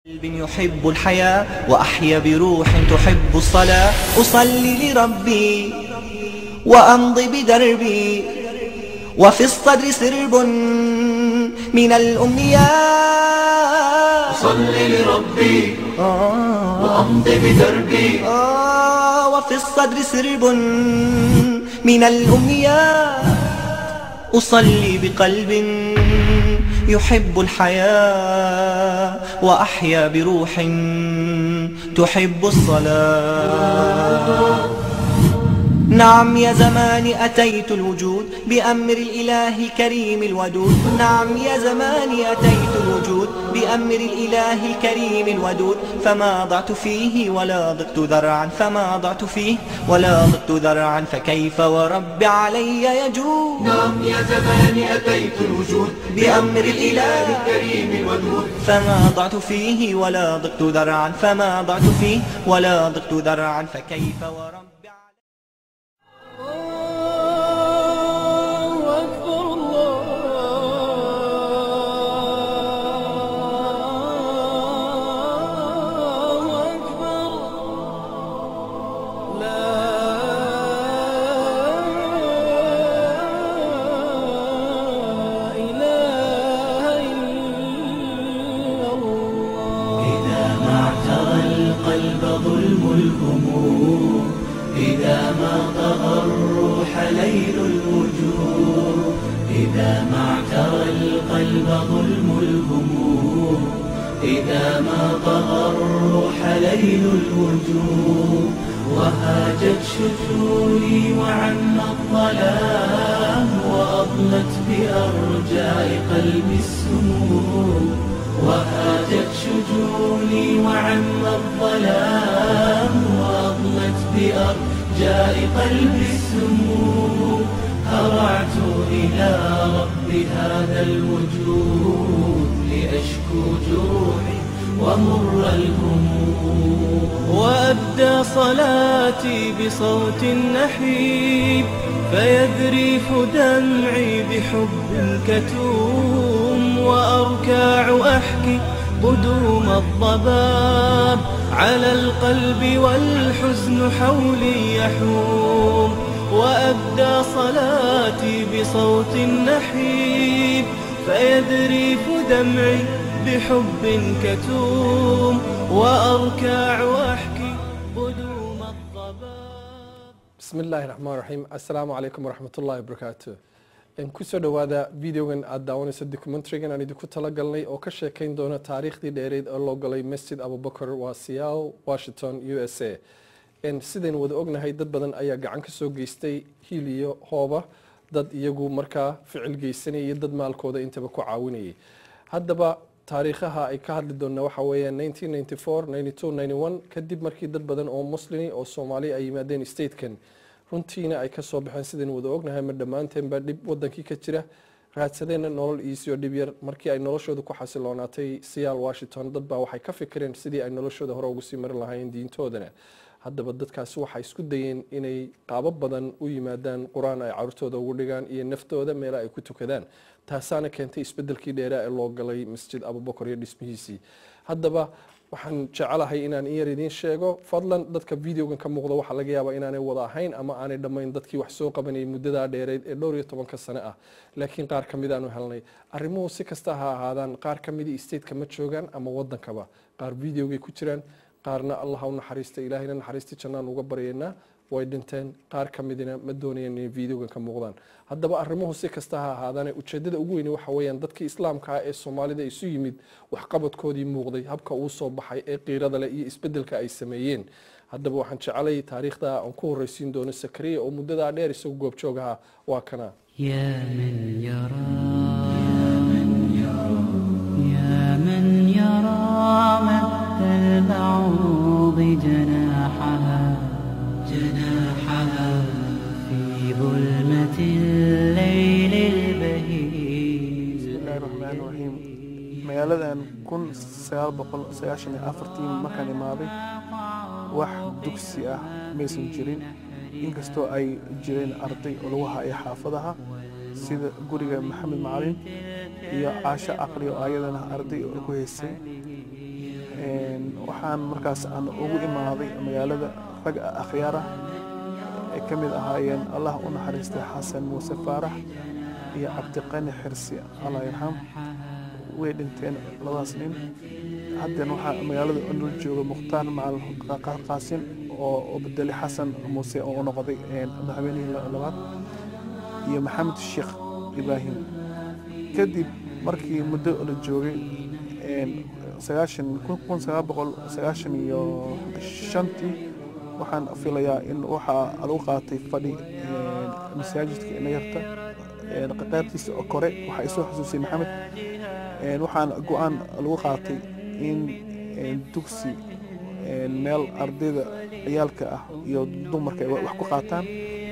قلب يحب الحياة وأحيا بروح تحب الصلاة أصلي لربي وأمضي بدربي وفي الصدر سرب من الأمنيات صل لربي آه وأمضي بدربي آه وفي الصدر سرب من الأمنيات أصلي بقلب يحب الحياة وأحيا بروح تحب الصلاة نعم يا زماني أتيت الوجود بأمر الإله الكريم الودود نعم يا زماني أتيت الوجود بأمر الإله الكريم الودود فما ضعت فيه ولا ضقت ذرعا فما ضعت فيه ولا ضقت ذرعا فكيف ورب علي يجود نعم يا زماني أتيت الوجود بأمر الإله الكريم الودود فما ضعت فيه ولا ضقت ذرعا فما ضعت فيه ولا ضقت ذرعا فكيف ورب علي الله أكبر الله أكبر لا إله إلا الله إذا ما اعترى القلب ظلم الهموم إذا ما طغى الروح ليل الوجوه إذا ما اعترى القلب ظلم الهموم إذا ما طغى الروح ليل الوجوه وهاجت شجوني وعم الظلام وأضلت بأرجاء قلبي السموم وهاجت شجوني وعم الظلام وأضلت بأرجاء قلبي السموم هرعت إلى رب هذا الوجود لأشكو جروحي ومر الهموم وأبدى صلاتي بصوت نحيب فيذريف دمعي بحب كتوم وأركاع أحكي قدوم الضباب على القلب والحزن حولي يحوم وأبدى صلاتي بصوت نحيب فيذريف دمعي بحب كتوم وأركاع أحكي قدوم الضباب bismi illaahi raxmaan raxiim assalaamu calaykum waraxmat ullahi wabarakaatu kusoo dhowaada videogan aada daawanayso documentarygan aan idinku talagalnay oo ka sheekeyn doona taariikhdii dheereyd oo loo galay masjid abubakar waa seattle washington u s a sidaynu wada ognahay dad badan ayaa gacan ka soo geystay hiil iyo hooba dad iyagu markaa ficil geysanayay iyo dad maalkooda intaba ku caawinayay haddaba taariikhaha ay ka hadli doona waxa weeyaan 1994 kadib markii dad badan oo muslimi oo soomaali ay yimaadeen statekan runtiina ay kasoo baxeen sidaynu wada ognahay ma dhammaanteenba dhib wadankii ka jira raadsadeenna nolol iisiyo dhib yar markii ay noloshooda ku xasiloonaatay siyaal washington dad baa waxay ka fikireen sidii ay noloshooda hore ugu sii mari lahaayeen diintoodana haddaba dadkaasi waxay isku dayeen inay qaabo badan u yimaadaan qur-aan ay carurtooda ugu dhigaan iyo naftooda meela ay ku tukadaan taasaana keentay isbedelkii dheeraa ee loo galay masjid abubakar iyo dhismihiisii haddaba waxaan jecelahay inaan in yar idiin sheego fadlan dadka videogan ka muuqda waxaa laga yaabaa inaanay wada ahayn ama aanay dhammayn dadkii wax soo qabanayay muddadaa dheereyd ee dhowr iyo tobanka sane ah laakiin qaar ka mid aanu helnay arrimuhu si kasta ha ahaadaan qaar ka midii stateka ma joogaan ama wadankaba qaar videogay ku jiraan qaarna allah ha u naxariista ilaahayna naxariista jannaan uga baryaynaa way dhinteen qaar ka midina ma doonayeen inay videogan ka muuqdaan haddaba arrimuhu si kasta ha ahaadaane ujeedada ugu weyni waxa weeyaan dadkii islaamka ah ee soomaalida isu yimid waxqabadkoodii muuqday habka uu soo baxay ee qiirada leh iyo isbedelka ay sameeyeen haddaba waxaan jecelay taariikhda aan ku horreysiin doono sakariya oo muddadaa dheer isagu goobjoog ahaa waa kana يا من يرى يا من يرى مد البعوض جناحها جناحها في ظلمة الليل البهيج bismillahi raxmaani raxiim magaaladan kun sagaal boqol sagaashan iyo afartii markaan imaaday wax dugsi ah maysan jirin inkastoo ay jireen arday oo lagu haya xaafadaha sida guriga maxamed macalin iyo caasho aqli oo ayadana arday oo ku haysay Een, waxaan markaas aan ugu imaaday magaalada rag akhyaar ah ay ka mid ahaayeen allah u naxariistay xasan muuse faarax iyo cabdiqani xirsi allah yarxam way dhinteen labadaas nin haddan waxaa magaalada nol jooga mukhtaar macal Qa- qaasin oo oo bedelay xasan muuse oo u noqday een, madaxweynihii la- labaad iyo maxamed sheekh ibraahim kadib markii muddo la joogay een, sagaashan kun kun sagaal boqol sagaashan iyo shantii waxaan filayaa in waxaa lagu qaatay fadhi een, masaajidka inayarta een, qaybtiisa oo kore waxaa isoo xusuusay maxamed een, waxaan go-aan lagu qaatay in een, dugsi een, meel ardayda ciyaalka ah iyo dumarka ay wax ku qaataan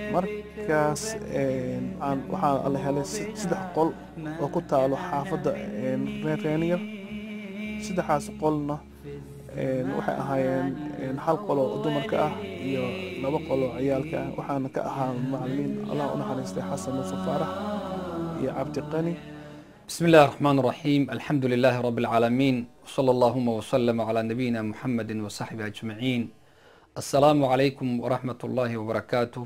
markaas een, aan waxaa la helay se- saddex qol oo ku taalo xaafadda een, reer reeniya saddexaas qolna een, waxay ahaayeen een, hal qol oo dumarka ah iyo laba qol oo ciyaalka ah waxaana ka ahaa macalimiin allah u naxariistay xasan muuse faarax iyo cabdiqani بسم الله الرحمن الرحيم الحمد لله رب العالمين وصلى اللهم وسلم على نبينا محمد وصحبه أجمعين السلام عليكم ورحمة الله وبركاته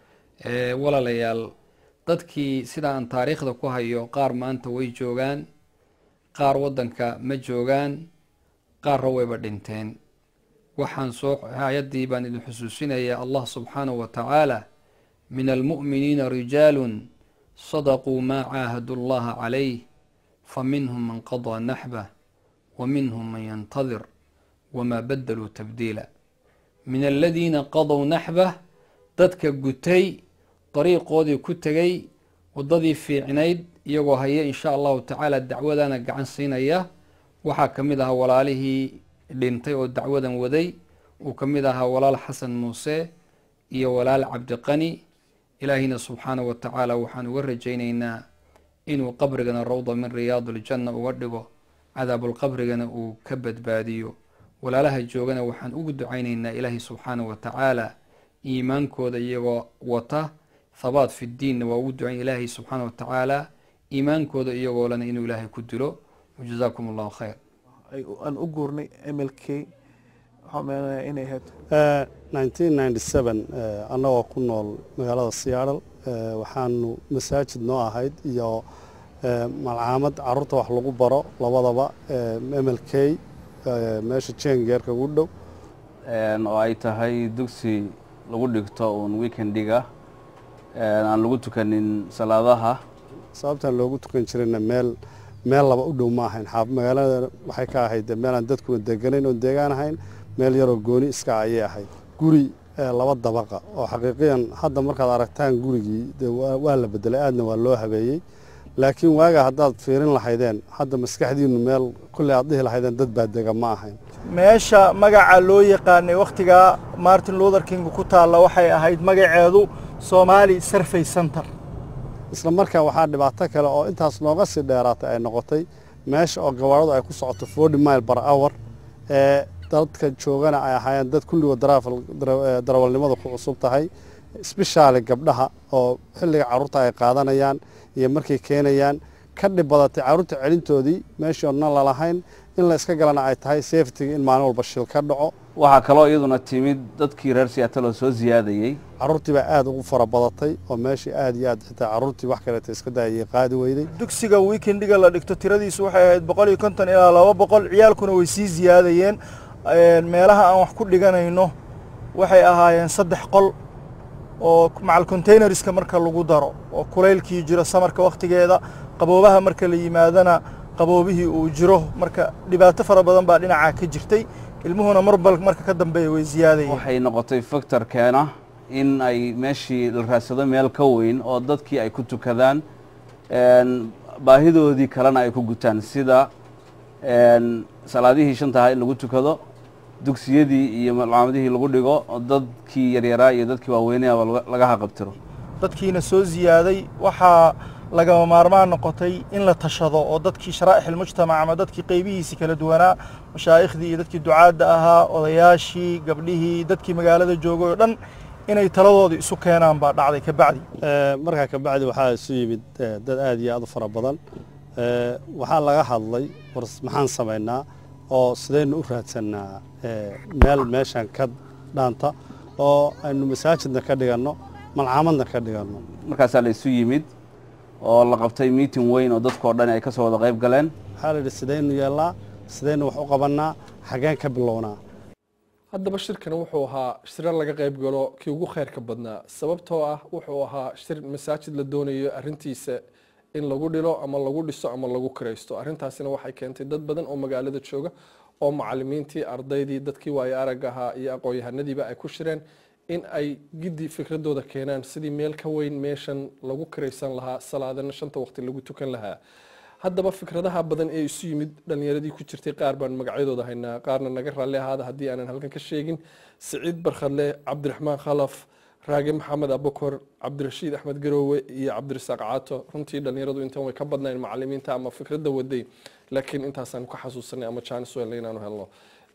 Eh, walaalayaal dadkii sida aan taariikhda ku hayo qaar maanta way joogaan qaar waddanka ma joogaan qaarra wayba dhinteen waxaan soo hay-addii baan idin xusuusinayaa allah subxaanahu wa tacaala min almu'miniina rijaalun sadaquu maa caahadu llaha calayh faminhum man qadaa naxbah wa minhum man yantadir wamaa badaluu tabdiila min aladiina qadow naxbah dadka gutay dariiqoodii ku tegay waddadii fiicnayd iyagoo haya insha allahu tacaala dacwadana gacan siinaya waxaa ka mid ahaa walaalihii dhintay oo dacwadan waday uu ka mid ahaa walaal xasan muuse iyo walaal cabdiqani ilaahina subxaanahu wa tacaala waxaan uga rajaynaynaa inuu qabrigana rawda min riyaad aljanna uga dhigo cadaabulqabrigana uu ka badbaadiyo walaalaha joogana waxaan ugu ducaynaynaa ilaahi subxaanahu wa tacaala iimaankooda iyagoo wata thabaat fi ddiinna waa ugu ducayn ilaahi subxaana wa tacaala iimaankooda iyagoo lena inuu ilaahay ku dilo wajazaakum allahu khayr ay- aan u guurnay mlk waxaan meenayaa inay ahayd Eh, 1997 eh, annagoo ku nool magaalada seattle eh, waxaanu masaajid noo ahayd iyo eh, malcaamad caruurta wax lagu baro labadaba eh, mlk eh, meesha jengeerka ugu dhow Een, oo ay tahay dugsi lagu dhigto uun weekendiga een, aan lagu tukanin salaadaha sababtaan loogu tukan jirayna meel meel laba u dhow ma ahayn xaaf magaalada waxay ka ahayd dee meelaan dadkuna deganayn oon deegaan ahayn meel yaroo gooni iska ayay ahayd guri eh, laba dabaqa oo xaqiiqiyan hadda markaad aragtaan gurigii dee waa waa la bedelay aadna waa loo habeeyey laakiin waaga haddaad fiirin lahaydeen hadda maskaxdiinu meel kulley aad dhihi lahaydeen dad baa dega ma ahayn meesha magaca loo yaqaanay wakhtigaa martin luther king ku taalla waxay ahayd magaceedu somali survey center isla markaa waxaa dhibaato kale oo intaas nooga sii dheeraatay ay noqotay meesha oo gawaaradu ay ku socoto forty mile bar hour ee dadka joogana ay ahaayeen dad kulligood daraafal- dara- eh, darawalnimadu ku cusub tahay sbeshaali gabdhaha oo xilliga carruurta ay qaadanayaan iyo markay keenayaan ka dhib badatay carruurta celintoodii meeshii oo nan lalahayn in la iska galana ay tahay safetiga in maalin walba shil ka dhaco waxaa kaloo iyaduna timid dadkii reer seattle oo soo siyaadayey carruurtii baa aad ugu fara badatay oo meeshii aad iyo aad xitaa carruurtii wax kaleeta iska daayay qaadi weyday dugsiga weekendiga la dhigto tiradiisu waxay ahayd boqol iyo konton ilaa laba boqol ciyaalkuna way sii ziyaadayeen Een, meelaha aan wax ku dhiganayno waxay ahaayeen saddex qol oo macal containerska marka lagu daro oo kulaylkii jiro samarka wakhtigeeda qaboobaha marka la yimaadana qaboobihii uu jiro marka dhibaato fara badan baa dhinacaa ka jirtay ilmuhuna marbal marka ka dambeeya way ziyaadayeen waxay noqotay factor keena in ay meeshii la raadsado meel ka weyn oo dadkii ay ku tukadaan een, baahidoodii kalena ay ku gutaan sida een, salaadihii shantaha in lagu tukado dugsiyadii iyo malcaamadihii lagu dhigo oo dadkii yaryaraa iyo dadkii waaweynayaba laga- laga haqabtiro dadkiina soo ziyaaday waxaa lagama maarmaan noqotay in la tashado oo dadkii sharaa'ix ilmujtamac ama dadkii qaybihiisii kala duwanaa mashaaikhdii iyo dadkii ducaadda ahaa odayaashii gabdhihii dadkii magaalada joogay oo dhan inay taladooda isu keenaan baa dhacday ka bacdi Eh, markaa ka bacdi waxaa isu yimid eh, dad aad iyo aad u fara badan Eh, waxaa laga hadlay war maxaan samaynaa oo sidaynu u raadsannaa meel meeshan ka dhaanta oo aynu masaajidna ka dhiganno malcaamadna ka dhiganno markaasaa la isu yimid oo la qabtay meeting weyn oo dadkao dhan ay ka soo wada qayb galeen waxaa la yidhi sidaynu yeellaa sidaynu wax u qabannaa xaggeen ka bilownaa haddaba shirkan wuxuu ahaa shira laga qayb galo kii ugu khayrka badnaa sababtoo ah wuxuu ahaa shir masaajid la doonayo arintiisa in lagu dhilo ama lagu dhiso ama lagu kiraysto arrintaasina waxay keentay dad badan oo magaalada jooga oo macalimiintii ardaydii dadkii waayo arag ahaa iyo aqoon-yahanadiiba ay ku shireen in ay giddi fikradooda keenaan sidii meel ka weyn meeshan lagu kiraysan lahaa salaadana shanta waqti lagu tukan lahaa haddaba fikradaha badan ee isu yimid dhalinyaradii ku jirtay qaar baan magacyadooda haynaa qaarna naga raalli ahaada haddii aanan halkan ka sheegin siciid barkhadle cabdiraxmaan khalaf raage maxamed abukor cabdirashiid axmed garoowe iyo cabdirasaaq caato runtii dhalinyaradu intan way ka badnayn macalimiinta ama fikradda waday laakiin intaasaan ka xasuusanay ama jaanis weelna inaanu helno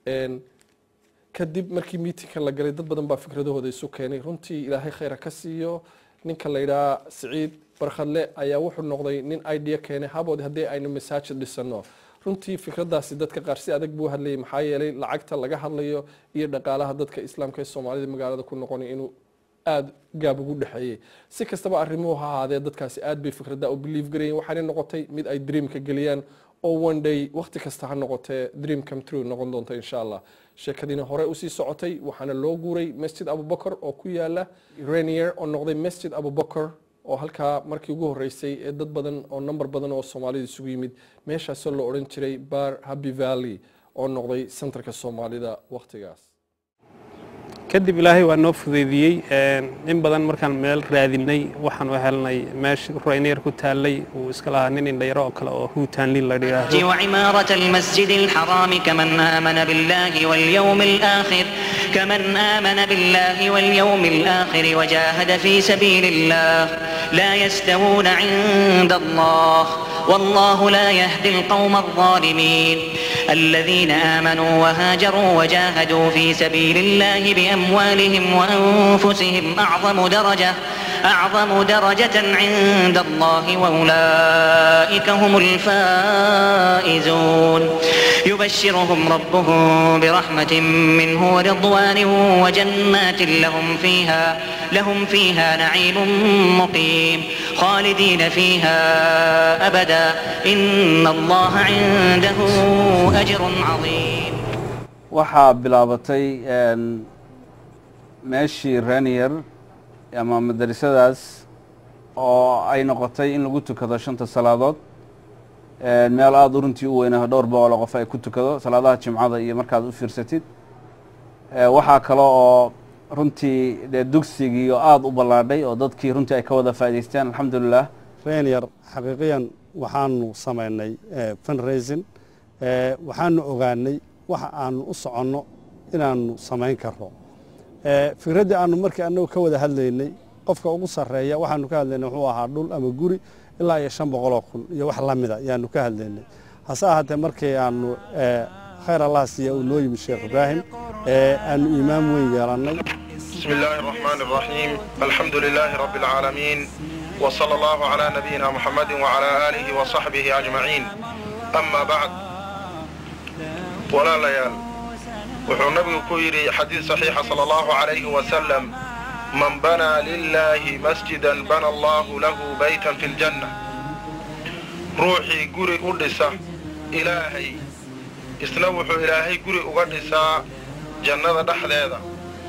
kadib markii miitingkan la galay dad badan baa fikradahooda isu keenay runtii ilaahay khayra ka siiyo ninka la yidhaha siciid barkhadle ayaa wuxuu noqday nin idea keenay habood haddii aynu masaajid dhisano runtii fikradaasi dadka qaar si adag buu hadlayay maxaa yeelay lacagta laga hadlayo iyo dhaqaalaha dadka islaamka ee soomaalida magaalada ku noqonay inuu aada gaab ugu dhexeeyey si kastaba arrimuhu ha ahaadee dadkaasi aad bay fikradda u believe garayeen waxaana noqotay mid ay dreamka geliyaan oo one day waqti kasta ha noqotee dream come true noqon doonta insha allah sheekadiina hore usii socotay waxaana loo guuray masjid abubakar oo ku yaala renier oo noqday masjid abubakar oo halkaa markii ugu horeysay ee dad badan oo number badan oo soomaalida isugu yimid meeshaasoo la odhan jiray bar happy valley oo noqday centerka soomaalida waqtigaas kadib ilaahay waa noo fudeydiyey in badan markaan meel raadinay waxaan u helnay meesha rayneer ku taallay uu iska lahaa nin indhayaro oo kale oo huutanlin la yidhaahdo وعمارة المسجد الحرام كمن آمن بالله واليوم الآخر كمن آمن بالله واليوم الآخر وجاهد في سبيل الله لا يستوون عند الله والله لا يهدي القوم الظالمين الذين آمنوا وهاجروا وجاهدوا في سبيل الله بأموالهم وأنفسهم أعظم درجة أعظم درجة عند الله وأولئك هم الفائزون يبشرهم ربهم برحمة منه ورضوان وجنات لهم فيها لهم فيها نعيم مقيم خالدين فيها أبدا إن الله عنده أجر عظيم waxaa bilaabatay meeshii renier ama madrasadaas oo ay noqotay in lagu tukado shanta salaadood meel aada u runtii u weyna dhowr boqol oo qof ay ku tukado salaadaha jimcada iyo markaad u fiirsatid waxaa kale oo runtii dee dugsigii oo aada u ballaadhay oo dadkii runtii ay ka wada faa'idaysteen alxamdulilah renier xaqiiqiyan waxaanu samaynay fundraising waxaanu ogaanay waxa aanu u soconno inaanu samayn karno fikraddii aanu markii annagu ka wada hadlaynay qofka ugu sarreeya waxaanu ka hadlaynay wuxuu ahaa dhul ama guri ilaa iyo shan boqoloo kun iyo wax la mida ayaanu ka hadlaynay hase ahaatee markii aanu khayr allah siiya uu noo yimid sheekh ibraahim aanu iimaan weyn yeelannay بسم الله الرحمن الرحيم الحمد لله رب العالمين وصلى الله على نبينا محمد وعلى آله وصحبه أجمعين أما بعد ولا ليال wuxuu nabigu ku yidhi xadiid saxiixa sala allahu calayhi wasalam man banaa lilaahi masjidan bana allahu lahu baytan fi ljanna ruuxii guri u dhisa ilaahay isna wuxuu ilaahay guri uga dhisaa jannada dhexdeeda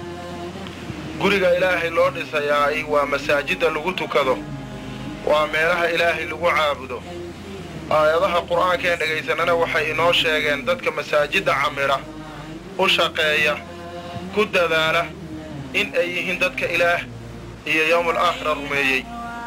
guriga ilaahay loo dhisayaay waa masaajidda lagu tukado waa meelaha ilaahay lagu caabudo aayadaha qur'aankeen dhegaysanana waxay inoo sheegeen dadka masaajidda camira u shaqeeya ku dadaala in ay yihiin dadka ilaah iyo yowmul aakhira rumeeyey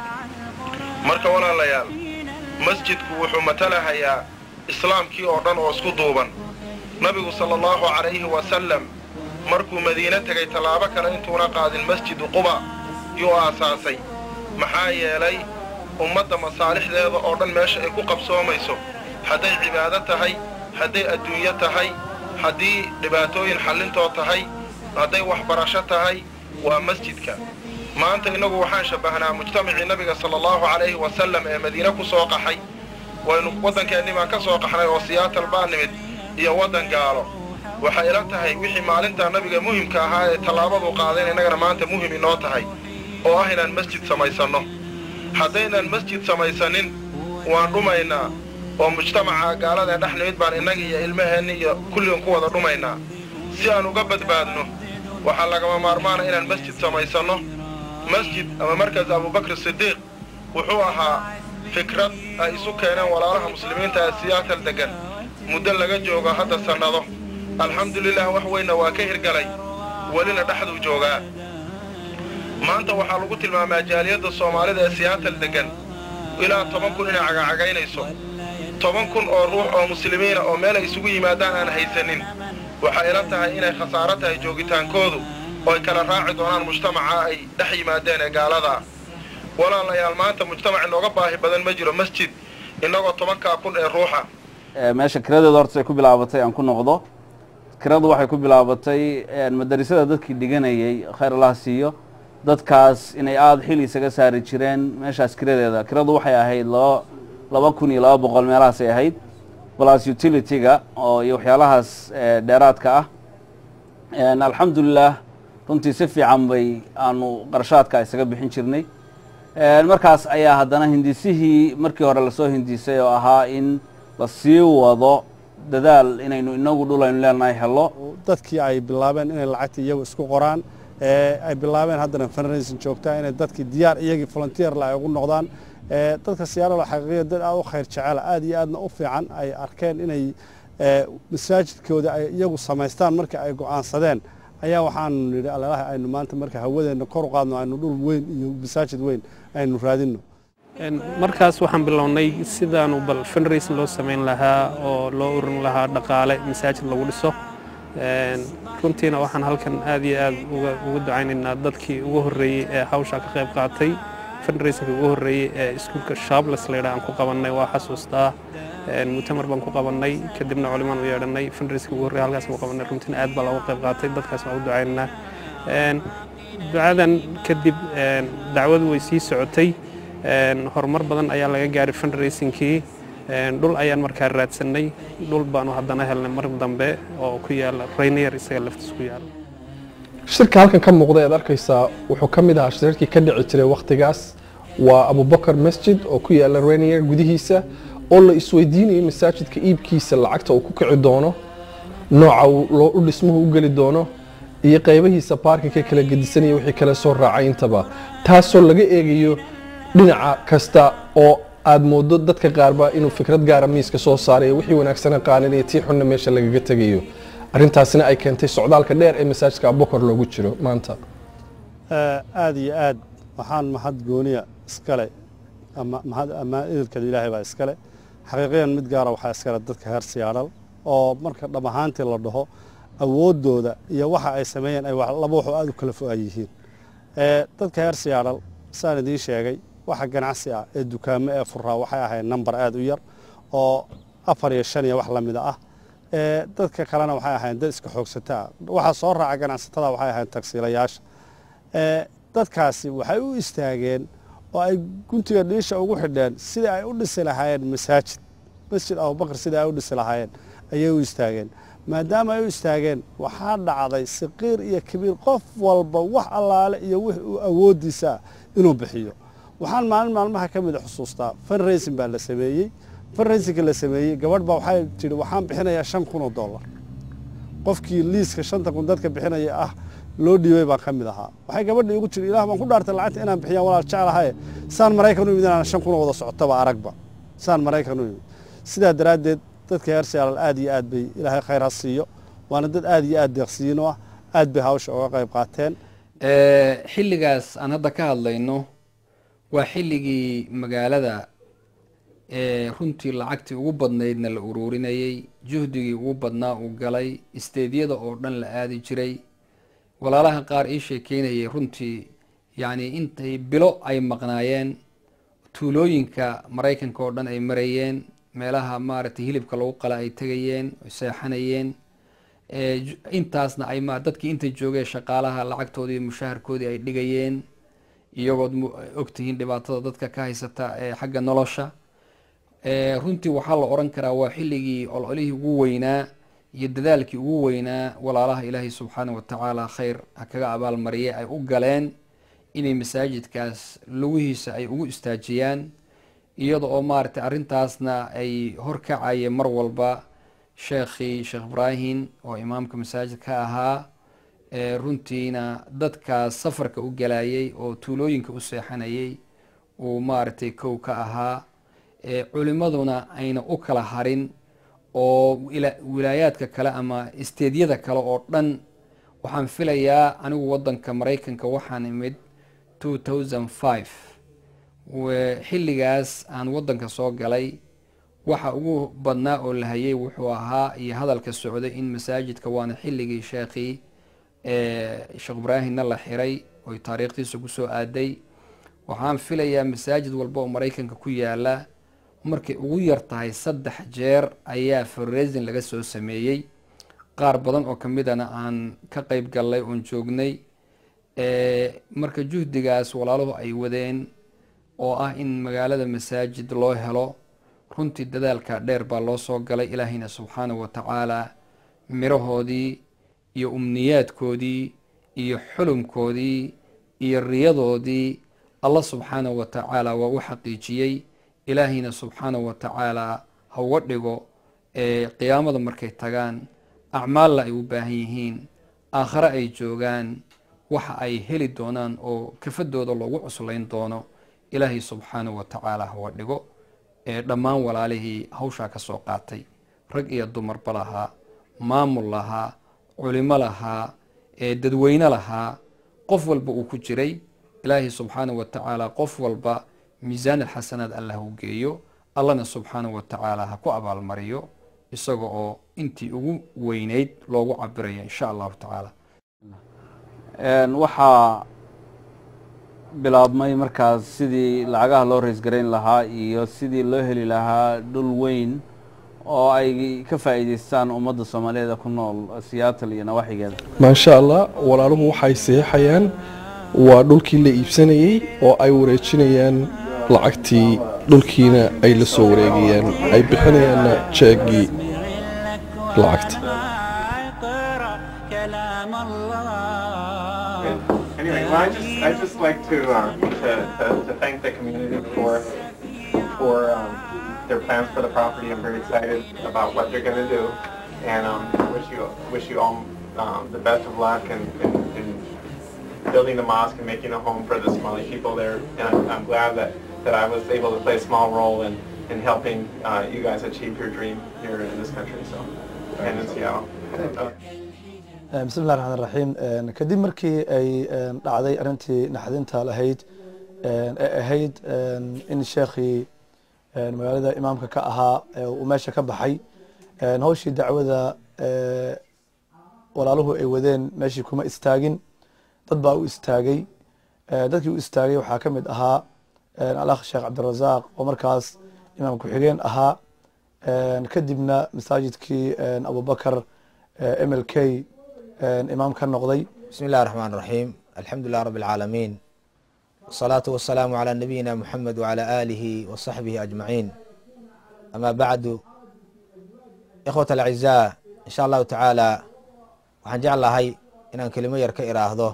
marka walaalayaal masjidku wuxuu matalahayaa islaamkii oo dhan oo isku duuban nabigu sala allahu calayhi wasallam markuu madiine tegay tallaabo kale intuuna qaadin masjidu quba yuu aasaasay maxaa yeelay ummadda masaalixdeeda oo dhan meesha ay ku qabsoomayso hadday cibaado tahay hadday adduunyo tahay haddii dhibaatooyin xallintoo tahay hadday waxbarasho tahay waa masjidka maanta innagu waxaan shabbahnaa mujtamacii nabiga sala allahu calayhi wasallam ee madiine ku soo qaxay waynu waddankeennii baan ka soo qaxnay oo siyaatal baa nimid iyo waddan gaalo waxay ila tahay wixii maalintaa nabiga muhimka ahaa ee tallaabaduu qaaday in innagana maanta muhim inoo tahay oo ah inaan masjid samaysanno haddaynaan masjid samaysanin waan dhumaynaa oo mujtamaca gaalada dhex nimid baan innaga iyo ilmaheenni iyo kulligan ku wada dhumaynaa si aan uga badbaadno waxaa lagama maarmaana inaan masjid samaysanno masjid ama markas abubakr sidiiq wuxuu ahaa fikrad ay isu keeneen walaalaha muslimiinta ee siyaatal deggan muddo laga joogo hadda sannado alxamdulilah wax weynna waa ka hirgalay welina dhexduu joogaa maanta waxaa lagu tilmaamaa jaaliyadda soomaalida ee siyaatal deggan ilaa toban kun inay cagacagaynayso toban kun oo ruux oo muslimiina oo meel ay isugu yimaadaan aan haysanin waxay ila tahay inay khasaaro tahay joogitaankoodu oo ay kala raaci doonaan mujtamaca ay dhex yimaadeen ee gaaladaa walaalayaal maanta mujtamac inooga baahi badan ma jiro masjid innagoo tobankaa kun ee ruuxa meesha kiradeeda horta ay ku bilaabatay aan ku noqdo kiradu waxay ku bilaabatay madarisada dadkii dhiganayay khayr allaha siiyo dadkaas inay aada xil isaga saari jireen meeshaas kiradeeda kiradu waxay ahayd laba laba kun iyo laba boqol meelahaasay ahayd plus utility-ga oo iyo waxyaalahaas dheeraadka ah alxamdulilah runtii si fiican bay aanu qarashaadka isaga bixin jirnay markaas ayaa haddana hindisihii markii hore lasoo hindisay oo ahaa in la sii wado dadaal inaynu inagu dhul aynu leenahay helo dadkii ay bilaabeen inay lacagta iyagu isku qoraan ay bilaabeen haddana fundraising joogtaa inay dadkii diyaar iyagii volunteerla ay ugu noqdaan dadka siyaaralo xaqiiqiya dad aad u khayr jecela aad iyo aadna u fiican ay arkeen inay masaajidkooda ay iyagu samaystaan markii ay go'aansadeen ayaa waxaanu nidhi alalaha aynu maanta marka hawadeenna kor u qaadno aynu dhul weyn iyo masaajid weyn aynu raadinno markaas waxaan bilownay sidaanu bal fundraising loo samayn lahaa oo loo urin lahaa dhaqaale masaajid lagu dhiso runtiina waxaan halkan aad iyo aad uga ducaynaynaa dadkii ugu horreeyey ee hawshaa ka qayb qaatay fundraisingka ugu horreeyey ee iskuulka shables laydha aan ku qabannay waa xasuustaa mutamar baan ku qabannay kadibna culimaan u yeedhanay fundraisingka ugu horreeyey halkaas ku qabannay runtiina aad baa looga qayb qaatay dadkaas waan u ducaynaynaa ducadan kadib dacwadu way sii socotay horumar badan ayaa laga gaaray fundraisingkii dhul ayaan markaa raadsanay dhul baanu haddana helnay mar dambe oo ku yaala rainier isaga laftiis ku yaala shirka halkan ka muuqda ead arkaysaa wuxuu ka mid ahaa shirarkii ka dhici jiray wakhtigaas waa abubakar masjid oo ku yaala rainier gudihiisa oo la isweydiinayo masaajidka iibkiisa lacagta uu ku kici doono nooca u dhismuhu u geli doono iyo qaybahiisa baarkinka kala gedisanaya wixii kale soo raacay intaba taasoo laga eegayo dhinaca kasta oo aad moodo dadka qaarba inuu fikrad gaara miiska soo saarayo wixii wanaagsana qaaninaya tii xunna meesha lagaga tegayo arrintaasina ay keentay socdaalka dheer ee masaajidka abubakar loogu jiro maanta aada iyo aad waxaan mahad gooniya iskale ama idilkeeda ilaahay baa iskale xaqiiqiyan mid gaara waxaa iskale dadka heer siyaadhal oo marka dham ahaantii la dhaho awooddooda iyo waxa ay sameeyeen ay laba waxoo aada u kala fo-an yihiin dadka heer siyaadhal saan idiin sheegay waxa ganacsi ah ee dukaamo ee furaa waxay ahayd namber aada u yar oo afar iyo shan iyo wax la mida ah dadka kalena waxay ahayn dad iska xoogsataa waxaa soo raaca ganacsatada waxay ahayn tagsiilayaasha dadkaasi waxay u istaageen oo ay guntiga dhiisha ugu xidheen sidai ay u dhisi lahaayeen masaajid masjid abubakar sidai ay u dhisi lahaayeen ayay u istaageen maadaama ay u istaageen waxaa dhacday saqiir iyo kabiir qof walba wax allaale iyo wix uu awooddiisaa inuu bixiyo waxaan maalin maalmaha ka mida xusuustaa fundraising baa la sameeyey fundraisingka la sameeyey gabadh baa waxay tidhi waxaan bixinayaa shan kun oo dollar qofkii liiska shanta kun dadka bixinaya ah loo dhiibay baan ka mid ahaa waxay gabadhii igu tiri ilaah baan ku dhaartay lacagta inaan bixiyaan walaal jeclahaye saan maraykan u yimid inaan shan kun oo wada socotaba aragba saan maraykan u yimid sidaa daraaddeed dadka heer siyaalal aad iyo aad bay ilaahay khayr ha siiyo waana dad aad iyo aad deeqsiino ah aad bay hawsha uga qayb qaateen xilligaas aan hadda ka hadlayno waa xilligii magaalada runtii lacagtii ugu badnaydna la uruurinayey juhdigii ugu badnaa uu galay isteedyada oo dhan la aadi jiray walaalaha qaar ii sheekeynayay runtii yacni intay bilo ay maqnaayeen tuulooyinka maraykanka oo dhan ay marayeen meelaha maaragtay hilibka lagu qala ay tegayeen ay seexanayeen intaasna ay ma dadkii inta joogee shaqaalaha lacagtoodii mushaharkoodii ay dhigayeen iyagood ogtihiin dhibaatada dadka ka haysata ee xagga nolosha runtii waxaa la oran karaa waa xilligii ololihii ugu weynaa iyo dadaalkii ugu weynaa walaalaha ilaahay subxaana wa tacaala khayr ha kaga abaalmariyay ay u galeen inay masaajidkaas lugihiisa ay ugu istaajiyaan iyada oo maaragtay arrintaasna ay horkacayeen mar walba sheekhii sheekh ibraahim oo imaamka masaajid ka ahaa runtiina dadkaas safarka u galayay oo tuulooyinka u seexanayay uu maaragtay kow ka ahaa culimaduna ayna u kala harin oo wilaayaadka kale ama isteedyada kale oo dhan waxaan filayaa anigu wadanka maraykanka waxaan imid two thousand five xilligaas aan wadanka soo galay waxa ugu badnaa oo la hayay wuxuu ahaa iyo hadalka socday in masaajidka waana xilligii sheekhii sheekh ibraahimna la xiray oy taariikhdiisa kusoo aaday waxaan filayaa masaajid walba oo maraykanka ku yaala markay ugu yar tahay saddex jeer ayaa fundraising laga soo sameeyey qaar badan oo kamidana aan ka qeyb gallay oon joognay marka juhdigaas walaaluhu ay wadeen oo ah in magaalada masaajid loo helo runtii dadaalka dheer baa loo soo galay ilaahayna subxaanahu wa tacaala mirahoodii iyo umniyaadkoodii iyo xulumkoodii iyo riyadoodii allah subxaanahu wa tacaala waa u xaqiijiyey ilaahayna subxaanahu wa tacaala ha uga dhigo qiyaamada markay tagaan acmaalla ay u baahan yihiin aakhare ay joogaan waxa ay heli doonaan oo kafadooda loogu cuslayn doono ilaahay subxaanahu wa tacaala ha uga dhigo dhammaan walaalihii hawshaa ka soo qaatay rag iyo dumarba lahaa maamul lahaa culimo lahaa dadweyne lahaa qof walba uu ku jiray ilaahay subxaanahu wa tacaala qof walba miisaan alxasanaad allah u geeyo allahna subxaanahu wa tacaala ha ku abaalmariyo isaga oo intii ugu weyneyd loogu cabirayo insha allahu tacaala waxaa bilaabmay markaas sidii lacagaha loo raysgarayn lahaa iyo sidii loo heli lahaa dhul weyn oo ay ka faa'iidaystaan ummadda soomaaliyeed ku nool siyaatal iyo nawaaxigeeda maasha allah walaaluhu waxay seexayaan waa dhulkii la iibsanayey oo ay wareejinayaan lacagtii dhulkiina ay la soo wareegayaan ay bixinayaanna jeegii lacagta Anyway, well, I just I just like to, uh, to, to to thank the community for for um, their plans for the property. I'm very excited about what they're going to do, and um, wish you wish you all um, the best of luck in, in, in building the mosque and making a home for the Somali people there. And I'm, I'm glad that, that I was able to play a small role in in helping uh, you guys achieve your dream here in this country. So, and in Seattle. Uh, bismi llahi raxmaan raxiim kadib markii ay dhacday arrintii naxdinta lahayd ee ahayd in sheekhii magaalada imaamka ka ahaa uu meesha ka baxay hawshii dacwada walaaluhu ay wadeen meeshii kuma istaagin dad baa u istaagay dadkii u istaagay waxaa ka mid ahaa alakh sheekh cabdirasaaq oo markaas imaam ku-xigeen ahaa kadibna masaajidkii abubakar m l k imaam ka noqday بسم الله الرحمن الرحيم الحمد لله رب العالمين والصلاة والسلام على نبينا محمد وعلى آله وصحبه أجمعين أما بعد إخوة الأعزاء إن شاء الله تعالى waxaan jeclahay inaan kelimo yar ka iraahdo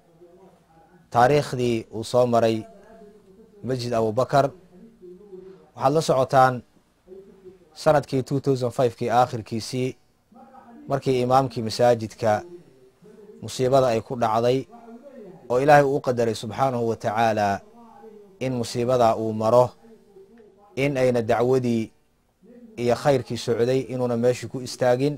taariikhdii uu soo maray masjid abubakar waxaad la socotaan sanadkii two thousand fivekii aakhirkiisii markii imaamkii masaajidka musiibada ay ku dhacday oo ilaahay uu qadaray subxaanahu wa tacaala in musiibada uu maro in ayna dacwadii iyo khayrkii socday inuuna meeshii ku istaagin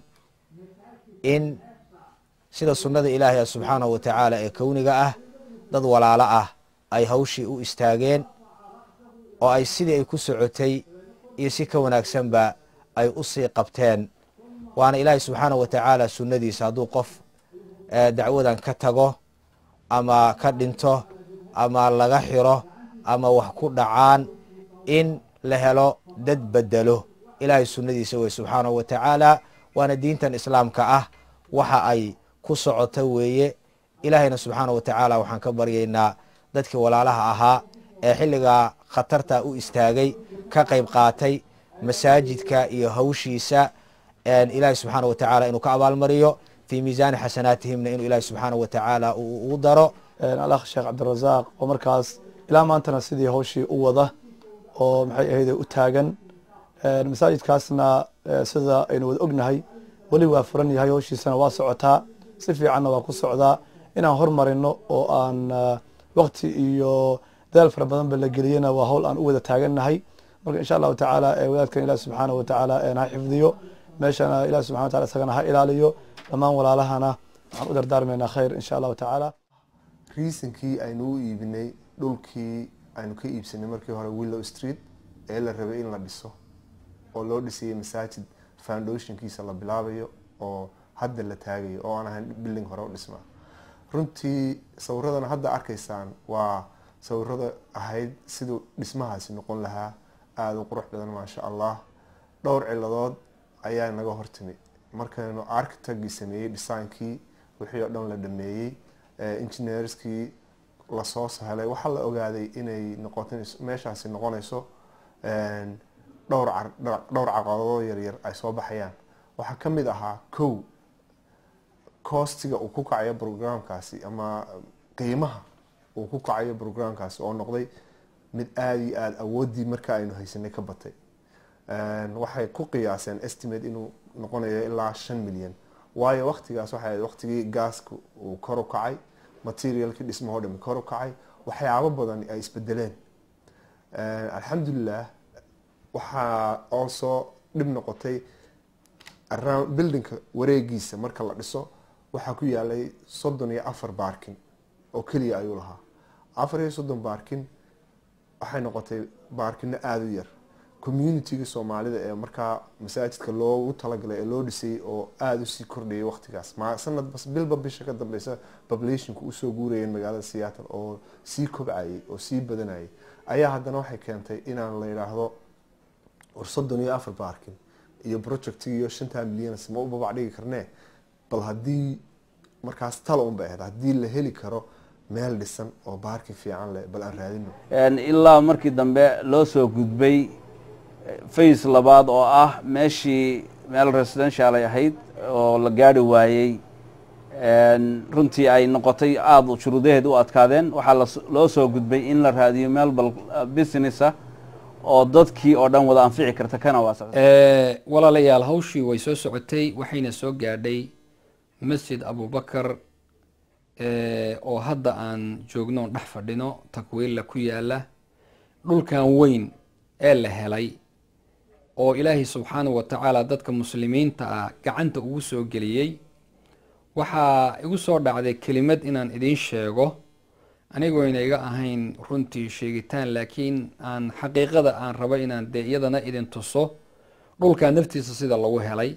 in sida sunnada ilaahay ah subxaanahu wa tacaala ee kowniga ah dad walaalo ah ay hawshii u istaageen oo ay sidii ay ku socotay iyo si ka wanaagsanba ay u sii qabteen waana ilaahay subxaanahu wa tacaala sunnadiisa hadduu qof dacwadan ka tago ama ka dhinto ama laga xiro ama wax ku dhacaan in la helo dad bedelo ilaahay sunnadiisa wey subxaanahu wa tacaala waana diintan islaamka ah waxa ay ku socota weeye ilaahayna subxaanahu wa tacaala waxaan ka baryaynaa dadkii walaalaha ahaa ee xilligaa khatarta u istaagay ka qayb qaatay masaajidka iyo hawshiisa ilaahi subxaana wa tacaala inuu ka abaalmariyo fii miisaani xasanaatihimna inuu ilaahi subxaana wa tacaala ugu daro alakh sheekh cabdirasaaq oo markaas ilaa maantana sidii hawshii u wada oo maxay ahayd u taagan masaajidkaasna sida aynu wada ognahay weli waa furan yahay hawshiisana waa socotaa si fiicanna waa ku socdaa inaan hormarino oo aan waqti iyo dadaal fara badanba la geliyena waa hawl aan u wada taagannahay marka insha allahu tacaala wadaadkan ilahi subxaana wa tacaala ha xifdiyo meeshana ilahi subxana wa tacala isagana ha ilaaliyo dhammaan walaalahana waxaan u dardaarmaynaa khayr insha allahu tacaala reasonkii aynu u iibinay dhulkii aynu ka iibsanay markii hore willow street ee la rabay in la dhiso oo loo dhisayay masaajid foundationkiisa la bilaabayo oo hadda la taagayo oo aan ahayn building hore u dhisma runtii sawiradan hadda arkaysaan waa sawirada ahayd siduu dhismahaasi noqon lahaa aada u qurux badan maasha allah dhowr ciladood ayaa naga hortimi markaynu architectgii sameeyey dhisaankii wixii oo dhan la dhameeyey engineerskii lasoo sahelay waxaa la ogaaday inay noqoto meeshaasi noqonayso dhowr dhowr caqabadoo yaryar ay soo baxayaan waxaa ka mid ahaa kow coostiga uu ku kacayo programkaasi ama qiimaha uu ku kacayo programkaasi oo noqday mid aada iyo aada awooddii marka aynu haysanay ka batay waxay ku qiyaaseen estimate inuu noqonayo ilaa shan milyan waayo waqtigaas waxay ahayd waqtigii gaaska uu kor u kacay materialkii dhismahoo dhami kor u kacay waxyaabo badan ay isbedeleen alxamdulilah waxaa also dhib noqotay around buildingka wareegiisa marka la dhiso waxaa ku yaalay soddon iyo afar baarkin oo keliya ayuu lahaa afar iyo soddon baarkin waxay noqotay baarkino aada u yar communitiga soomaalida ee markaa masaajidka loogu talagalay ee loo dhisay oo aada usii kordhayay waqtigaas sanad bilba bisha ka dambeysa populationku usoo guurayeen magaalada seattle oo sii kobcayay oo sii badanayay ayaa haddana waxay keentay inaan la yidhaahdo war soddon iyo afar baarkin iyo projectigiiyo shantaa milyan ma u babac dhigi karnee bal haddii markaas tala un bay ahayd haddii la heli karo meel dhisan oo baarkin fiican leh bal aan raadino ilaa markii dambe loo soo gudbay face labaad oo ah meeshii meel residential ay ahayd oo la gaari waayey runtii ay noqotay aada shuruudaheed u adkaadeen waxaa loo soo gudbay in la raadiyo meel bal businessa oo dadkii oo dhan wada anfici karta kana waasa walaalayaal hawshii way soo socotay waxayna soo gaadhay masjid abubakar oo hadda aan joogno dhex fadhino takwiilla ku yaala dhulkan weyn ee la helay oo ilaahay subxaanahu wa tacaala dadka muslimiinta ah gacanta ugu soo geliyey waxaa igu soo dhacday kelimad inaan idiin sheego anigoyna iga ahayn runtii sheegitaan laakiin aan xaqiiqada aan rabo inaan dee iyadana idin tuso dhulkaa naftiisa sida lagu helay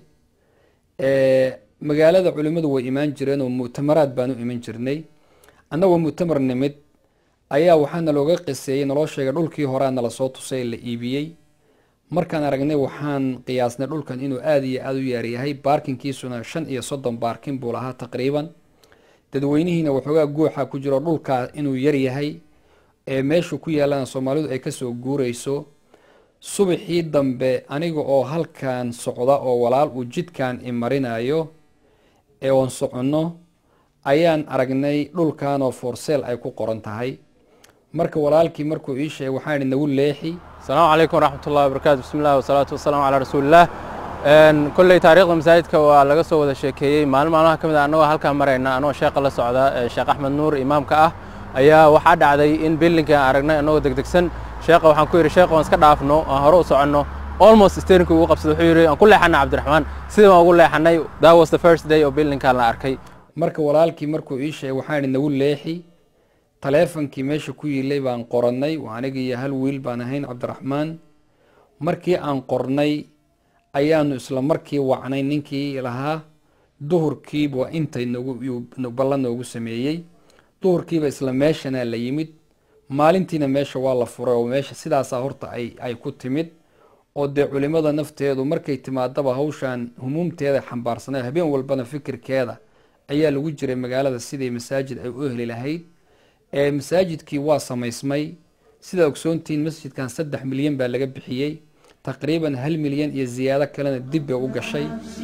magaalada culimmadu way imaan jireen oo mu'tamaraad baan u iman jirnay annagoo mu'tamar nimid ayaa waxaana looga qiseeyey naloo sheegay dhulkii horea nala soo tusay la iibiyey markaan aragnay waxaan qiyaasnay dhulkan inuu aada iyo aada u yaaryahay baarkinkiisuna shan iyo soddon baarkin buu lahaa taqriiban dadweynihiina waxoogaa guuxa ku jiro dhulkaa inuu yaryahay ee meeshu ku yaalana soomaalidu ay kasoo guureyso subaxii dambe aniga oo halkan socda oo walaal uu jidkan imarinayo ee oon soconno ayaan aragnay dhulkanoo forseel ay ku qoran tahay marka walaalkii markuu ii sheegay waxaan idhi nagu leexi asalaamu calaykum waraxmat ullahi wabarakaatu bismi illah wasalaatu wasalaamu calaa rasuulilah kolley taariikhda masaajidka waa laga soo wada sheekeeyey maalin maalmaha ka mid a annagoo halkaa marayna anagoo sheeqa la socda sheekh axmed nuur imaamka ah ayaa waxaa dhacday in bildinkan aragnay annagoo degdegsan sheekha waxaan ku yidhi sheekh waan iska dhaafno aan hore u soconno almost steerinki ugu qabsada wuxuu yidhi aan ku leexana cabdiraxmaan sidii waan ugu leexanay that was the first day oo bildinkan la arkay marka walaalkii markuu ii sheegay waxaan idhi nagu leexi taleefonkii meesha ku yiilay baan qorannay aniga iyo hal wiil baan ahayn cabdiraxmaan markii aan qornay ayaanu isla markii wacnay ninkii lahaa duhurkiiba intay nagu ballan noogu sameeyey duhurkiiba isla meeshana la yimid maalintiina meesha waa la furay oo meesha sidaasaa horta ay ay ku timid oo dee culimada nafteedu markay timaadaba hawshan humuumteeda xambaarsanay habeen walbana fikirkeeda ayaa lagu jiray magaalada sidii masaajid ay u heli lahayd ee masaajidkii waa samaysmay sidaa ogsoontihiin masjidkan saddex milyan baa laga bixiyey taqriiban hal milyan iyo ziyaado kalena dib bay u gashay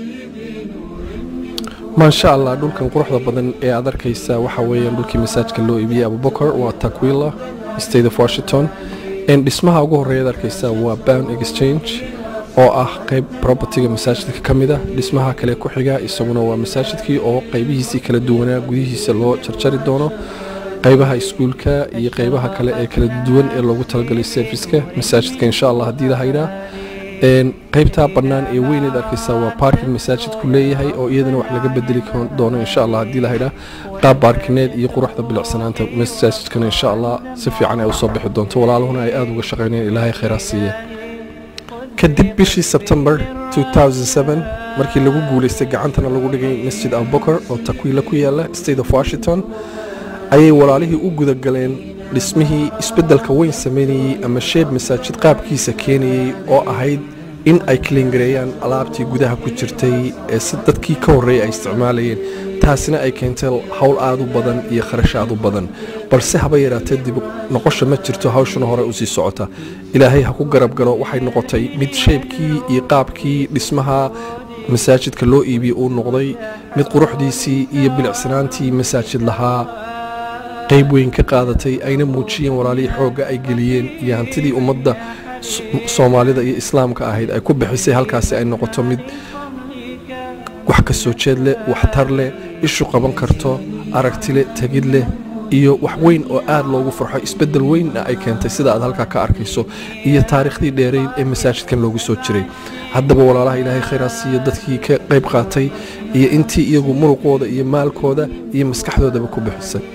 maasha allah dhulkan quruxda badan ee aad arkaysa waxa weeyaan dhulkii masaajka loo iibiyey abubakar waa takwila state of washington En dhismaha ugu horeeya aad arkaysa waa bound exchange oo ah qayb propertyga masaajidka ka mid ah dhismaha kale ku xiga isaguna waa masaajidkii oo qaybihiisii kala duwanaa gudihiisa loo jarjari doono qaybaha iskuulka iyo qaybaha kale ee kala duwan ee loogu talagalay serviceka masaajidka insha allah haddii la haydhaa qaybtaa bannaan ee weyneed arkaysa waa parking masaajidku leeyahay oo iyadana wax laga bedeli doono insha allah haddii la haydhaa qaab baarkineed iyo quruxda bilicsanaanta masaajidkana insha allah si fiican ay usoo bixi doonto walaaluhuna ay aada uga shaqaynayaan ilaahay khayraa siiye kadib bishii sebtembar 2007 markii lagu guulaystay gacantana lagu dhigay masjid abubakar oo takwiila ku yaala state of washington ayay walaalihii u gudagaleen dhismihii isbeddelka weyn sameynayey ama sheeb masaajid qaabkiisa keenayey oo ahayd in ay kalingareeyaan alaabtii gudaha ku jirtay ee si dadkii ka horreeyay ay isticmaalayeen taasina ay keentay howl aad u badan iyo kharash aad u badan balse haba yaraatee dib noqosha ma jirto hawshana hore usii socota ilaahay ha ku garab galo waxay noqotay mid sheebkii iyo qaabkii dhismaha masaajidka loo iibiyey uu noqday mid quruxdiisii iyo bilicsanaantii masaajid lahaa qayb weyn ka qaadatay ayna muujiyeen walaalihii xoogga ay geliyeen iyo hantidii ummadda soomaalida iyo islaamka ahayd ay ku bixisay halkaasi ay noqoto mid wax ka soo jeed leh waxtar leh ishu qaban karto aragti leh tegid leh iyo wax weyn oo aad loogu farxo isbeddel weynna ay keentay sida aad halkaa ka arkayso iyo taariikhdii dheerayd ee masaajidkan loogu soo jiray haddaba walaalaha ilaahay khayraa siiyo dadkii ka qayb qaatay iyo intii iyagu muruqooda iyo maalkooda iyo maskaxdoodaba ku bixisay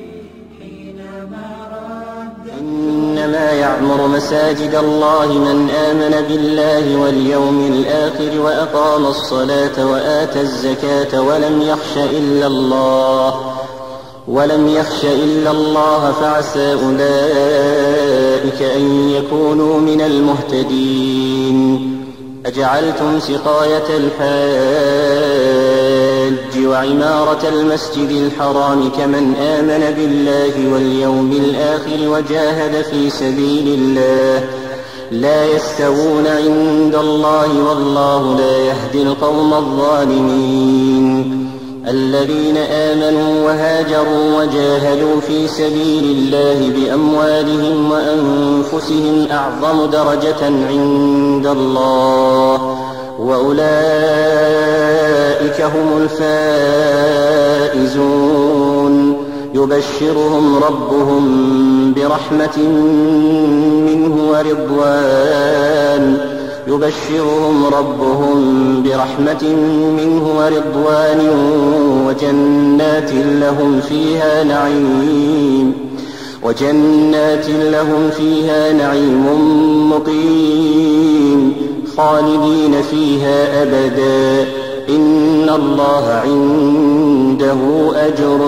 إنما يعمر مساجد الله من آمن بالله واليوم الآخر وأقام الصلاة وآتى الزكاة ولم يخش إلا الله ولم يخش إلا الله فعسى أولئك أن يكونوا من المهتدين أجعلتم سقاية الحاج وعمارة المسجد الحرام كمن آمن بالله واليوم الآخر وجاهد في سبيل الله لا يستوون عند الله والله لا يهدي القوم الظالمين الذين آمنوا وهاجروا وجاهدوا في سبيل الله بأموالهم وأنفسهم أعظم درجة عند الله وأولئك هم الفائزون يبشرهم ربهم برحمة منه ورضوان يبشرهم ربهم برحمة منه ورضوان وجنات لهم فيها نعيم وجنات لهم فيها نعيم مقيم خالدين فيها أبدا إن الله عنده أجر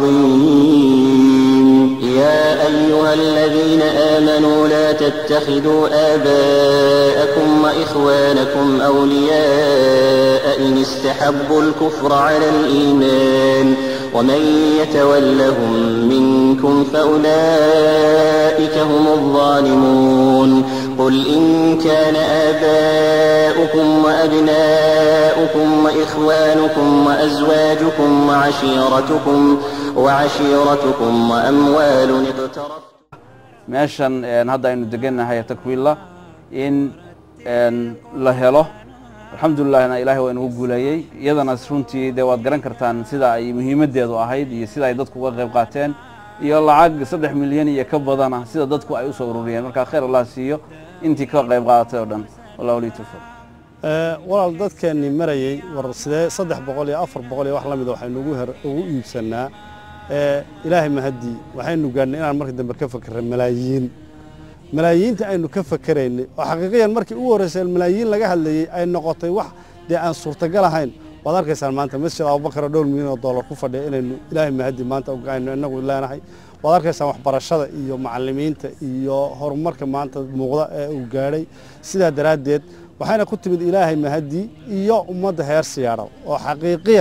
عظيم يا أيها الذين آمنوا لا تتخذوا آباءكم وإخوانكم أولياء إن استحبوا الكفر على الإيمان ومن يتولهم منكم فأولئك هم الظالمون قل إن كان آباؤكم وأبناؤكم وإخوانكم وأزواجكم وعشيرتكم وعشيرتكم وأموال اقترفتم meeshan hadda aynu degannahay takwiilla in la helo alxamdulilahna ilaahay waa inagu guuleeyey iyadana runtii dee waad garan kartaan sida ay muhiimaddeedu ahayd iyo sida ay dadku uga qayb qaateen iyo lacag saddex milyan iyo ka badana sida dadku ay usoo ururiyeen marka khayr allah siiyo intii ka qayb qaadatay oo dhan wallahu lii tawfiq walaal dadkeennii marayey war sidee saddex boqol iyo afar boqol iyo wax la mida waxaynu ugu her ugu iibsannaa ilaahay mahaddii waxaynu gaadhnay inaan markii dambe ka fakerray malaayiin malaayiinta aynu ka fakeraynay oo xaqiiqiyan markii ugu horreysay malaayiin laga hadlayey ay noqotay wax dee aan suurtagal ahayn waad arkaysaan maanta masjid abubakar oo dhowr milyan oo dollar ku fadhiya inaynu ilaahay mahaddii maanta aynu inagu leenahay waad arkaysaan waxbarashada iyo macallimiinta iyo horumarka maanta muuqda ee uu gaadhay sidaa daraaddeed waxayna ku timid ilaahay mahaddii iyo ummadda heer siyaadhal oo xaqiiqiyan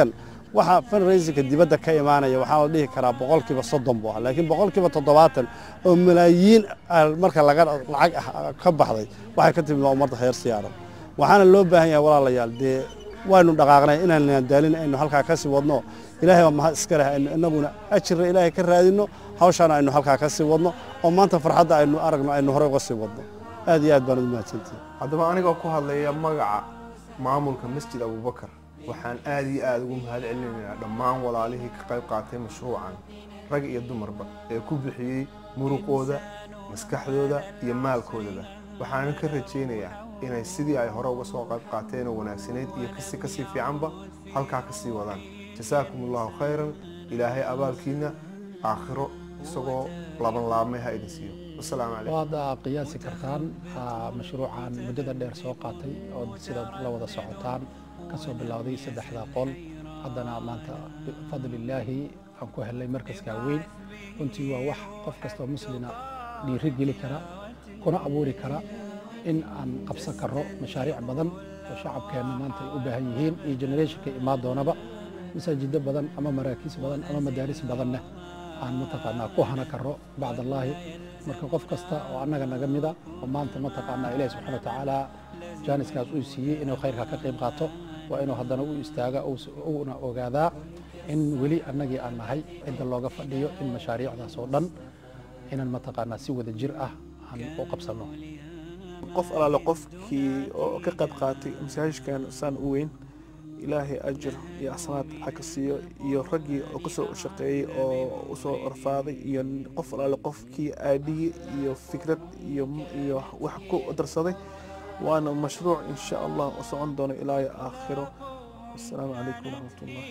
waxa fundraisingka dibadda ka imaanaya waxaa la dhihi karaa boqolkiiba soddon buu ahaa laakiin boqolkiiba toddobaatan oo malaayiin ah marka laga lacag ah ka baxday waxay ka timid waa ummadda reer siyaaran waxaana loo baahan yahay walaalayaal dee waynu dhaqaaqnay inaan daalin aynu halkaa ka sii wadno ilaahay baa mahad iska leh aynu innaguna ajirna ilaahay ka raadinno hawshaana aynu halkaa ka sii wadno oo maanta farxadda aynu aragno aynu horey uga sii wadno aad iyo aad baan ugu mahadsantihin haddaba anigoo ku hadlaya magaca maamulka masjid abubakar waxaan aad iyo aad ugu mahad celinaynaa dhammaan walaalihii ka qayb qaatay mashruucan rag iyo dumarba ee ku bixiyey muruqooda maskaxdooda iyo maalkoodaba waxaanan ka rajaynayaa inay sidii ay hore uga soo qayb qaateen oo wanaagsanayd iyo kasi kasii fiicanba halkaa ka sii wadaan jasaakum allahu khayran ilaahay abaalkiina aakhiro isagoo laban laabmay ha idin siiyo wasalaamu calaykum waad qiyaasi kartaan ah, mashruucan muddada dheer soo qaatay oo sidaad la wada socotaan ka soo bilowday saddexda qol haddana maanta bifadlillaahi aan ku helnay markaskaa weyn runtii waa wax qof kastoo muslina dhiiri geli kara kuna abuuri kara in aan qabsan karro mashaariic badan oo shacabkeenna maanta ay u baahan yihiin iyo generationka imaan doonaba masaajido badan ama maraakiis badan ama madaaris badanna aan mataqaanaa ku hana karro bacdallaahi marka qof kasta oo annaga naga mida oo maanta mataqaanaa ilaahi subxaana wa tacaala jaaniskaas uu siiyey inuu khayrka ka qayb qaato waa inuu haddana u istaaga uuna ogaadaa in weli annagii aan nahay cidda looga fadhiyo in mashaariicdaas oo dhan inaan mataqaanaa si wada jir ah aan u qabsanno qof alaale qofkii oo ka qayb qaatay masaajidkan saan u weyn ilaahay ajir iyo asnaad ha ka siiyo iyo raggii oo kasoo shaqeeyey oo usoo orfaaday iyo qof alaale qofkii aadhiye iyo fikrad iyo iyo wax ku darsaday waana mashruuc insha allah u socon doono ilaa iyo aakhiro wasalaamu calaykum waraxmatullah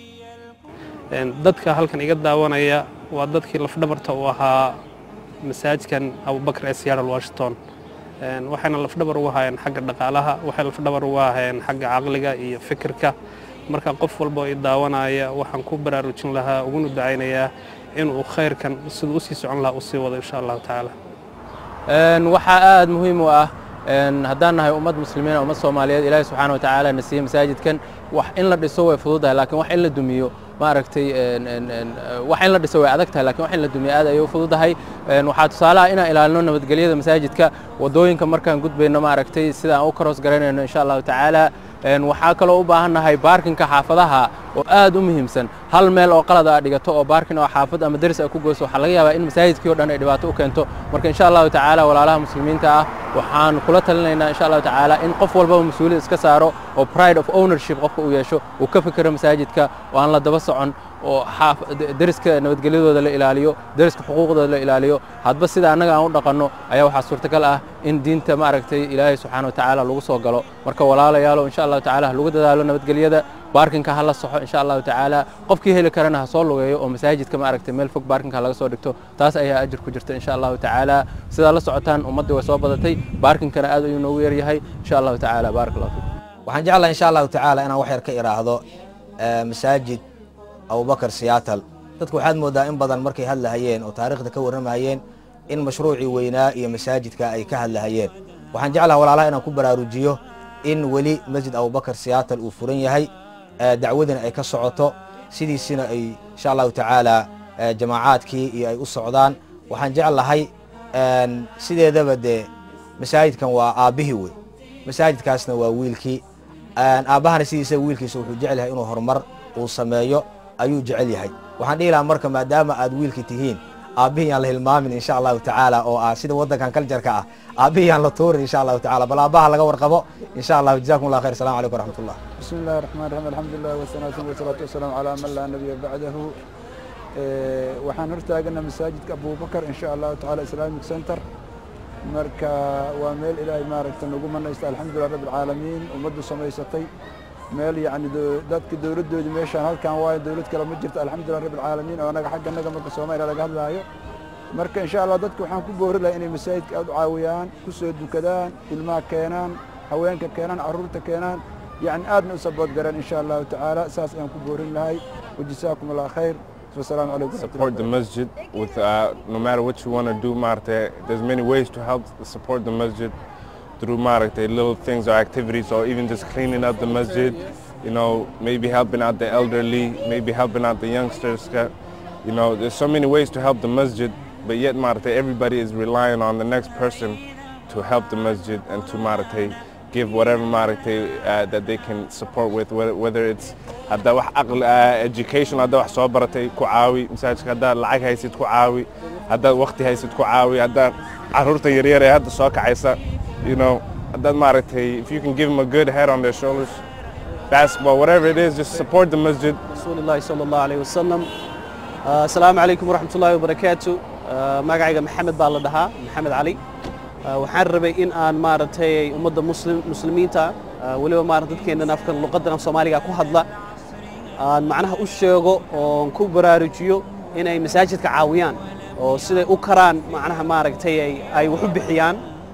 Een, dadka halkan iga daawanaya waa dadkii lafdhabarta u ahaa masaajidkan abubakar ee seattle washington Een, waxayna lafdhabar ugu hayeen xagga dhaqaalaha waxay lafdhabar ugu hayeen xagga caqliga iyo fikirka marka qof walba oo i daawanaya waxaan ku baraarujin lahaa uguna ducaynayaa inuu khayrkan siduu usii socon lahaa usii wado insha allahu tacaala Een, waxaa aad muhiim u ah een, haddaan nahay ummad muslimiin ummad soomaaliyeed ilaahi subxaana wa tacaala na siiyey masaajidkan wax in la dhiso way fududahay laakiin wax in la dumiyo maaragtay een, een, een, wax in la dhiso way adag tahay laakiin wax in la dumiyo aad ayay u fududahay Een, waxaa tusaale ah inaan ilaalino nabadgelyada masaajidka wadooyinka markaan gudbayno maaragtay sida aan u karoos garanayno insha allahu tacaala Een, waxaa kaloo u baahan nahay baarkinka xaafadaha oo aad u muhiimsan hal meel oo qalad aad dhigato oo baarkin oo xaafad ama deris ay ku goyso waxaa laga yaabaa in masaajidkii oo dhan ay dhibaato u keento marka insha allahu tacaala walaalaha muslimiinta ah waxaan kula talinaynaa insha allahu tacaala in qof walbaba mas-uuliyad iska saaro oo pride of ownership qofka uu yeesho uu ka fikiro masaajidka oo aan la daba socon oo xaaf deriska nabadgelyadooda la ilaaliyo deriska xuquuqdooda la ilaaliyo hadba sida annaga aan u dhaqanno ayaa waxaa suurtagal ah in diinta maaragtay ilaahay subxaana wa tacaala lagu soo galo marka walaalayaalo insha allahu tacaala ha lagu dadaalo nabadgelyada baarkinka ha la soxo insha allahu tacaala qofkii heli karana ha soo lugeeyo oo masaajidka maaragtay meel fog baarkinka laga soo dhigto taas ayaa ajir ku jirta insha allahu tacaala sidaa la socotaan ummaddii way soo badatay baarkinkana aad ayuu noogu yaryahay insha allahu tacaala baarak allahu fiikum waxaan jeclahay insha allahu tacaala inaan wax yar ka iraahdo eh, masaajid abubakar siyaatal dadku waxaad moodaa in badan markay hadlahayeen oo taariikhda ka warramayeen in mashruucii weynaa iyo masaajidka ay ka hadlahayeen waxaan jeclaha walaalaha inaan ku baraarujiyo in weli masjid abubakar siyaatal uu furan yahay eh, dacwadina ay ka socoto sidiisina ay insha allahu tacaala eh, jamaacaadkii iyo ay u socdaan waxaan jeclahay en, sideedaba dee masaajidkan waa aabbihii wey masaajidkaasna waa wiilkii En, aabbahana sidiisa wiilkiisa wuxuu jecel yahay inuu horumar uu sameeyo ayuu jecel yahay waxaan dhihi lahaa marka maadaama aad wiilki tihiin aabbihii yaan la hilmaamin insha allahu tacaala oo ah sida waddankan kaljarka ah aabbihii yaan la tuurin insha allahu tacaala bal aabbaha laga warqabo insha allahu jazakum allah khayr assalamu calaykum waraxmat ullah بسم الله الرحمن الرحيم الحمد لله والصلاة والصلاة والسلام على من لا نبي بعده إيه، waxaan hortaagana masaajidka abubakar in sha allahu tacaala islamic center marka waa meel ilaahay maaragta nagu manaysta alxamdulilah rabbi alcaalamiin ummaddu samaysatay meel yacni do- dadka dowladdoodii meeshaan halkan waayo dowlad kale ma jirto alxamdulilah rabbi alcaalamiin oo anaga xagga naga marka soomaaliya laga hadlaayo marka insha allah dadka waxaan ku boori lahaa inay masaajidka aad u caawiyaan ku soo dukadaan ilmaha keenaan haweenka keenaan carruurta keenaan yacni aadna u sabood garaan insha allahu tacaala saas ayaan ku boorin lahay wajazaakum allah khayr wasalaamu calaykum waraxmatullahi support the masjid with uh, no matter what you want to do Marte, there's many ways to help support the masjid through Marte, little things or activities or even just cleaning up the masjid you know, maybe helping out the elderly, maybe helping out the youngsters. ka- You know, there's so many ways to help the masjid, but yet Marte, everybody is relying on the next person to help the masjid and to Marte give whatever Marte uh, that they can support with, whether, whether it's hadda wax aqli uh, education hadda wax soo baratay ku caawi masaajidka haddaad lacag haysid ku caawi haddaad waqti haysid ku caawi haddaad caruurta yaryar ee hadda soo kacaysa you know haddaad maaragtay if you can give them a good head on their shoulders basketball whatever it is just support the masjid رسول الله صلى الله عليه وسلم آه، السلام عليكم ورحمة الله وبركاته آه، magacayga maxamed baa la dhahaa maxamed cali آه، waxaan rabay in aan maaragtay ummadda muslim muslimiinta آه، weliba maarata dadkeennan afkan luqadan af soomaaliga ku hadla aan macnaha u sheego oon ku baraarujiyo inay masaajidka caawiyaan oo siday u karaan macnaha maaragtay ay- ay wax u bixiyaan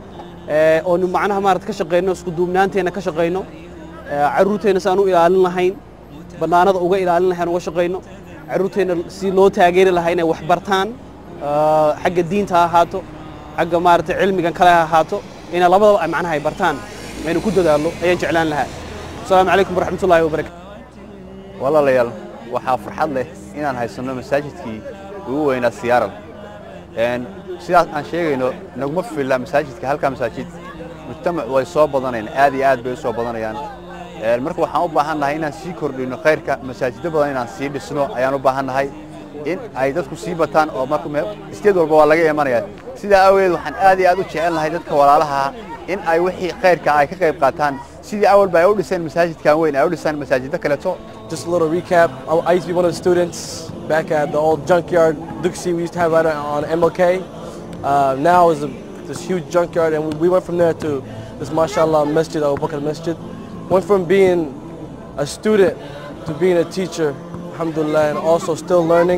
ee, oonu macnaha maarata ka shaqayno isku duubnaanteenna ka shaqayno ee, carruurteenna si aan u ilaalin lahayn bannaanada uga ilaalin lahayn uga shaqayno carruurteenna si loo taageeri lahaa inay wax bartaan ee, xagga diinta ha ahaato xagga maaragtay cilmigan kale ha ahaato inay labadaba ay macnaha ay bartaan aynu ku dadaallo ayaan jeclaan lahaa asalaamu calaykum waraxmatullaahi wabarakatu walaalayaal waxaa farxad leh inaan haysanno masaajidkii ugu weynaa siyaaral Een, sidaas aan sheegayno naguma filla masaajidka halkaa masaajid mujtamac way soo badanayaan aad iyo aad bay u soo badanayaan Een, marka waxaan u baahan nahay inaan sii kordhino khayrka masaajido badan inaan sii dhisno ayaan u baahan nahay in ay dadku sii bataan oo marka me- isteed walba waa laga imanaya sidaa awgeed waxaan aad iyo aad u jecel nahay dadka walaalaha ah in ay wixii khayrka ay ka qayb qaataan sidii awalba ay u dhiseen masaajidkan weyn ay u dhisaan masaajido kaleeto Just a little recap. I I used to be one of the students back at the old junkyard Duxie we used to have right on MLK. Uh, now is a, this huge junkyard, and we, we went from there to this mashallah masjid, Abu Bakr Masjid. Went from being a student to being a teacher, alhamdulillah, and also still learning.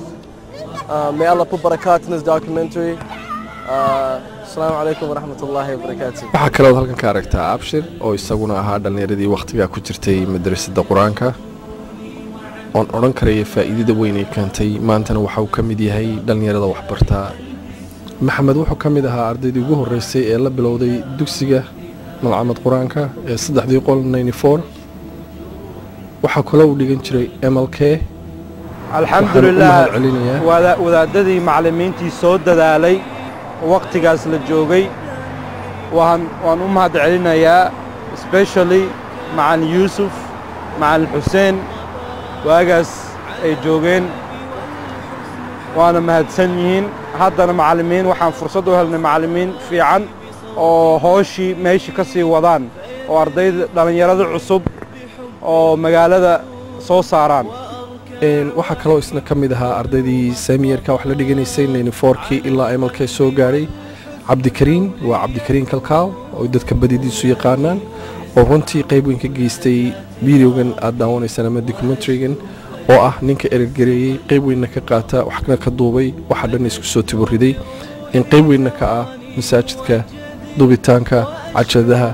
Uh, may Allah put barakat in this documentary. Uh, Assalamu alaikum wa rahmatullahi wa barakatuh. waxaa kalood halkan ka aragtaa abshir oo isaguna ahaa dhallinyaradii wakhtigaa ku jirtay madrasadda qur-aanka oon odhan karaya faa'iidada weyn ay keentay maantana waxa uu ka mid yahay dhallinyarada waxbartaa maxamed wuxuu ka mid ahaa ardaydii ugu horreysay ee la bilowday dugsiga malcamad qur-aanka ee saddexdii qol waxaa kaloo uu dhigan jiray mlk alxamdulilah celinayaa wada- wadaadadii macallimiintii soo dadaalay oo wakhtigaas la joogay waan waan u mahad celinayaa especially macalin yuusuf macalin xuseen waagaas ay joogeen waana mahadsan yihiin haddana macallimiin waxaan fursad u helnay macallimiin fiican oo hooshii meeshii ka sii wadaan oo ardayda dhallinyarada cusub oo magaalada soo saaraan Een, waxaa kaloo isna ka mid ahaa ardaydii saamiyarka wax la dhiganaysay naynifoorkii ilaa mlk soo gaadhay cabdikariin waa cabdikariin kalkaaw oo dadka badidiisu yaqaanaan oo runtii qayb weyn ka geystay videogan aad daawanaysaan ama documentarygan oo ah ninka erergareeyey qayb weynna ka qaata waxna ka duubay waxa dhan isku soo tiburiday in qayb weynna ka ah masaajidka duubitaanka cajadaha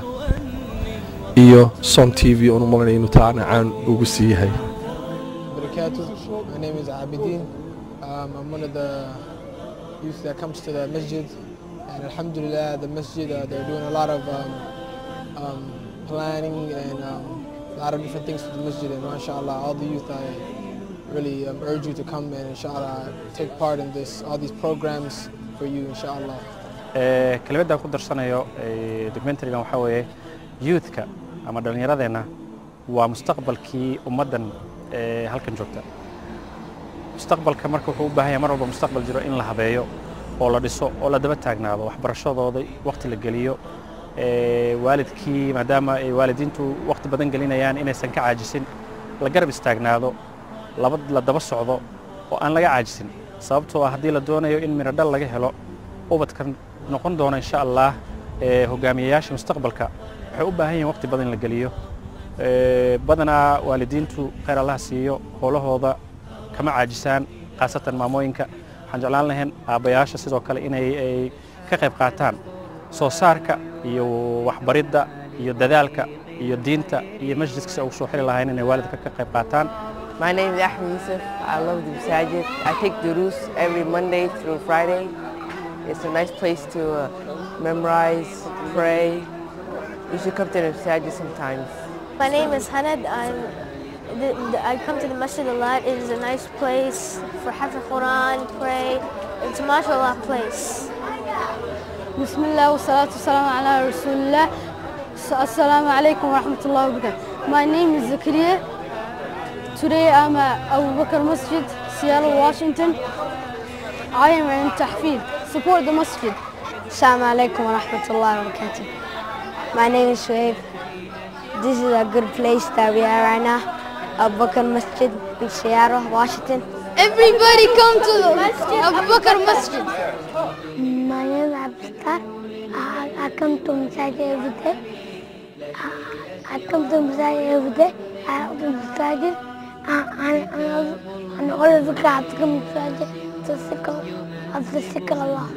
iyo som t v oon u malanaya inuu taana caan ugu sii yahay barakatuh. My name is Abidin. Um, I'm one of the youth that comes to the masjid. And alhamdulillah, the masjid, uh, they're doing a lot of um, um, planning and um, a lot of different things to the masjid. And mashallah, all the youth, I really um, urge you to come and inshallah take part in this, all these programs for you, inshallah. Ee, kelmadda aan ku darsanayo ee, documentarygan waxaa weeye youthka ama dhallinyaradeenna waa mustaqbalkii ummaddan ee halkan joogta mustaqbalka marka wuxuu u baahan yahay mar walba mustaqbal jiro in la habeeyo oo la dhiso oo la daba taagnaado waxbarashadooda waqti la geliyo ee, waalidkii maadaama ay waalidiintu waqti badan gelinayaan inaysan ka caajisin la garab istaagnaado laba la daba socdo oo aan laga caajisin sababtoo ah haddii la doonayo in midho dhal laga helo ubadkan noqon doona insha allah ee, hogaamiyayaasha mustaqbalka waxay u baahan yihiin waqti badan in la geliyo Ee, badanaa waalidiintu khayr allaha siiyo howlahooda kama caajisaan khaasatan maamooyinka waxaan jeclaan lahayn aabbayaasha sidoo kale inay ay ka qayb qaataan soo saarka iyo waxbaridda iyo dadaalka iyo diinta iyo majliska si ay ugu soo xiri lahayn inay waalidka ka qayb qaataan My name is Ahmed Yusuf. I love the Masajid. I take durus every Monday through Friday. It's a nice place to uh, memorize, pray. You should come to the Masajid sometimes. My name is Hanad. I'm, the, the, I come to the masjid a lot. It is a nice place for Hafid Quran, pray. It's a mashallah place. بسم الله والصلاة والسلام على رسول الله السلام عليكم ورحمة الله وبركاته My name is Zakaria Today I'm at Abu Bakr Masjid, Seattle, Washington I am in Tahfid Support the Masjid Assalamu alaikum wa rahmatullahi wa barakatuh. My name is Shuaib. This is a good place that we are right now. Abu Bakr Masjid in Seattle, Washington. Everybody come to the Masjid, Abu Bakr Masjid My name is Abdullah. I, I come to Masjid every day. I, I come to Masjid every day. I have to Masjid. And all of the guys come to Masjid to seek of the seek Allah.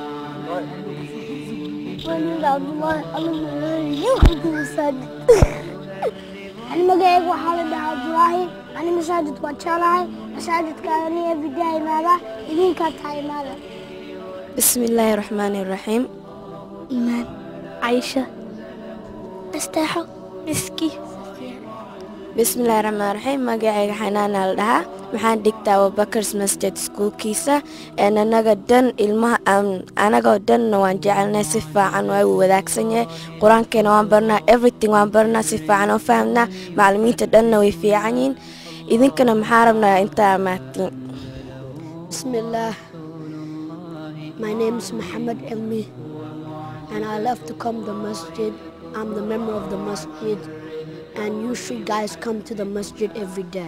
My name is Abdullah. You come to Masjid. أنا مقايق وحالد عبد الله أنا مساجد واتشالاي مساجد كاني بداية ماذا يمين كانت هاي ماذا بسم الله الرحمن الرحيم إيمان عايشة استاحو مسكي بسم الله الرحمن الرحيم magacayga xanaan la dhahaa waxaan dhigtaa abubakars masjid iskuulkiisa een anaga dhan ilmaha anagoo dhanna waan jecelnay si fiican waa uu wadaagsan yahay qur-aankeena waan barnaa everything waan barnaa si fiican oo fahamnaa macalimiinta dhanna way fiican yihiin idinkana maxaa rabnaa intaa maatiin Bismillah. My name is Muhammad Elmi, and I love to come to the masjid. I'm the member of the masjid, and you should guys come to the masjid every day.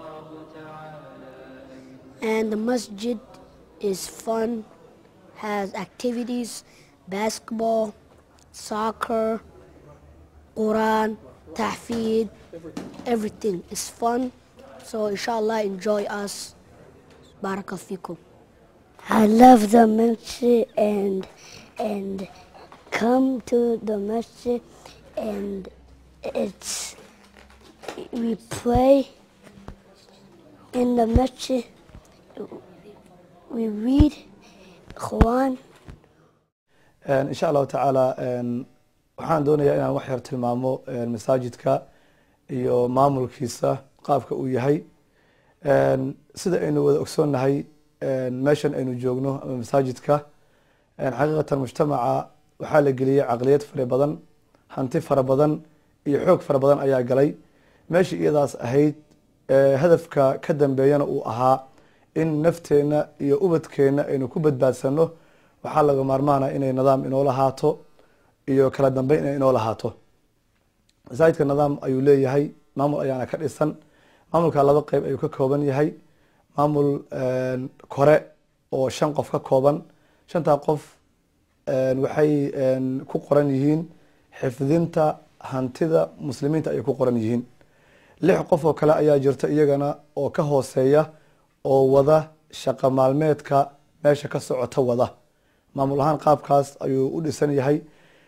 And the masjid is fun, has activities, basketball, soccer, Quran, tahfid, everything is fun. So inshallah enjoy us. Barakallahu I love the masjid and and come to the masjid and it's we pray in the masjid we read Quran insha allahu tacaala waxaan doonayaa inaan wax yar tilmaamo masaajidka iyo maamulkiisa qaabka uu yahay sida aynu wada ogsoonnahay meeshan aynu joogno ama masaajidka xaqiiqatan mujtamaca waxaa la geliyey caqliyad fara badan hanti fara badan iyo xoog fara badan ayaa galay meeshii iyadaas ahayd hadafka ka dambeeyana uu ahaa in nafteenna iyo ubadkeenna aynu ku badbaadsano waxaa laga maarmaana inay nidaam inoo lahaato iyo kala dambeyn inay inoo lahaato masaajidka nidaam ayuu leeyahay maamul ayaana ka dhisan maamulka laba qeyb ayuu ka kooban yahay maamul kore oo shan qof ka kooban shantaa qof waxay ku qoran yihiin xifdinta hantida muslimiinta ayay ku qoran yihiin lix qof oo kale ayaa jirta iyagana oo ka hooseeya oo wada shaqo maalmeedka meesha ka socota wada maamul ahaan qaabkaas ayuu u dhisan yahay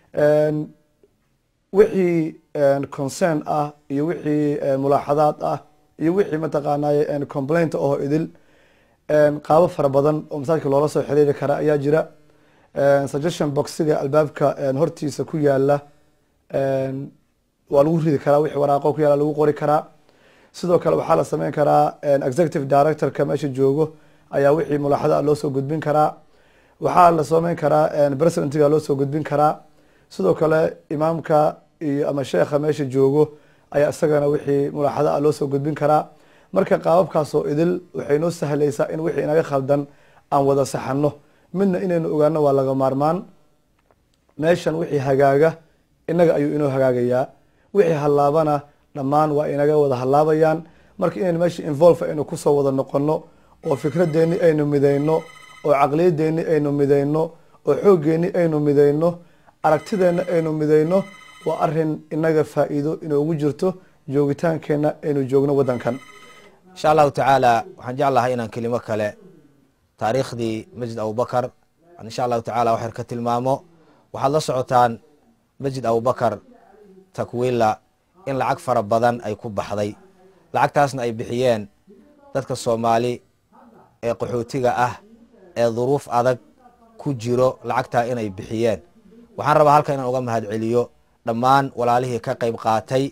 wixii concern ah iyo wixii mulaaxadaad ah iyo wixii mataqaanay complaint oo idil qaabo fara badan oo masaajidka loola soo xiriiri kara ayaa jira suggestion boxiga albaabka hortiisa ku yaala waa lagu ridi karaa wixii waraaqo ku yaala lagu qori karaa sidoo kale waxaa la sameyn karaa executive directorka meesha joogo ayaa wixii mulaaxada loo soo gudbin karaa waxaa la sameyn karaa presidentga loo soo gudbin karaa sidoo kale imaamka iyo ama sheekha meesha joogo ayaa isagana wixii mulaaxada loo soo gudbin karaa marka qaababkaasoo idil waxay noo sahlaysaa in wixii inaga khaldan aan wada saxano midna inaynu ogaano waa laga maarmaan meeshan wixii hagaaga inaga ayuu inoo hagaagayaa wixii hallaabana dhammaan waa inaga wada hallaabayaan marka inaynu meesha involve aynu kusoo wada noqono oo fikradeeni aynu midayno oo caqliyadeeni aynu midayno oo xooggeeni aynu midayno aragtideenna aynu midayno waa arin inaga faa'iido inoogu jirto joogitaankeenna aynu joogno waddankan insha allahu tacaala waxaan jeclahay inaan kelimo kale taariikhdii masjid abubakar aan insha allahu tacala waxyar ka tilmaamo waxaad la socotaan masjid abubakar takwila in lacag fara badan ay ku baxday lacagtaasna ay bixiyeen dadka soomaali ee qaxootiga ah ee duruuf adag ku jiro lacagtaa inay bixiyeen waxaan rabaa halkan inaan uga mahad celiyo dhammaan walaalihii ka qayb qaatay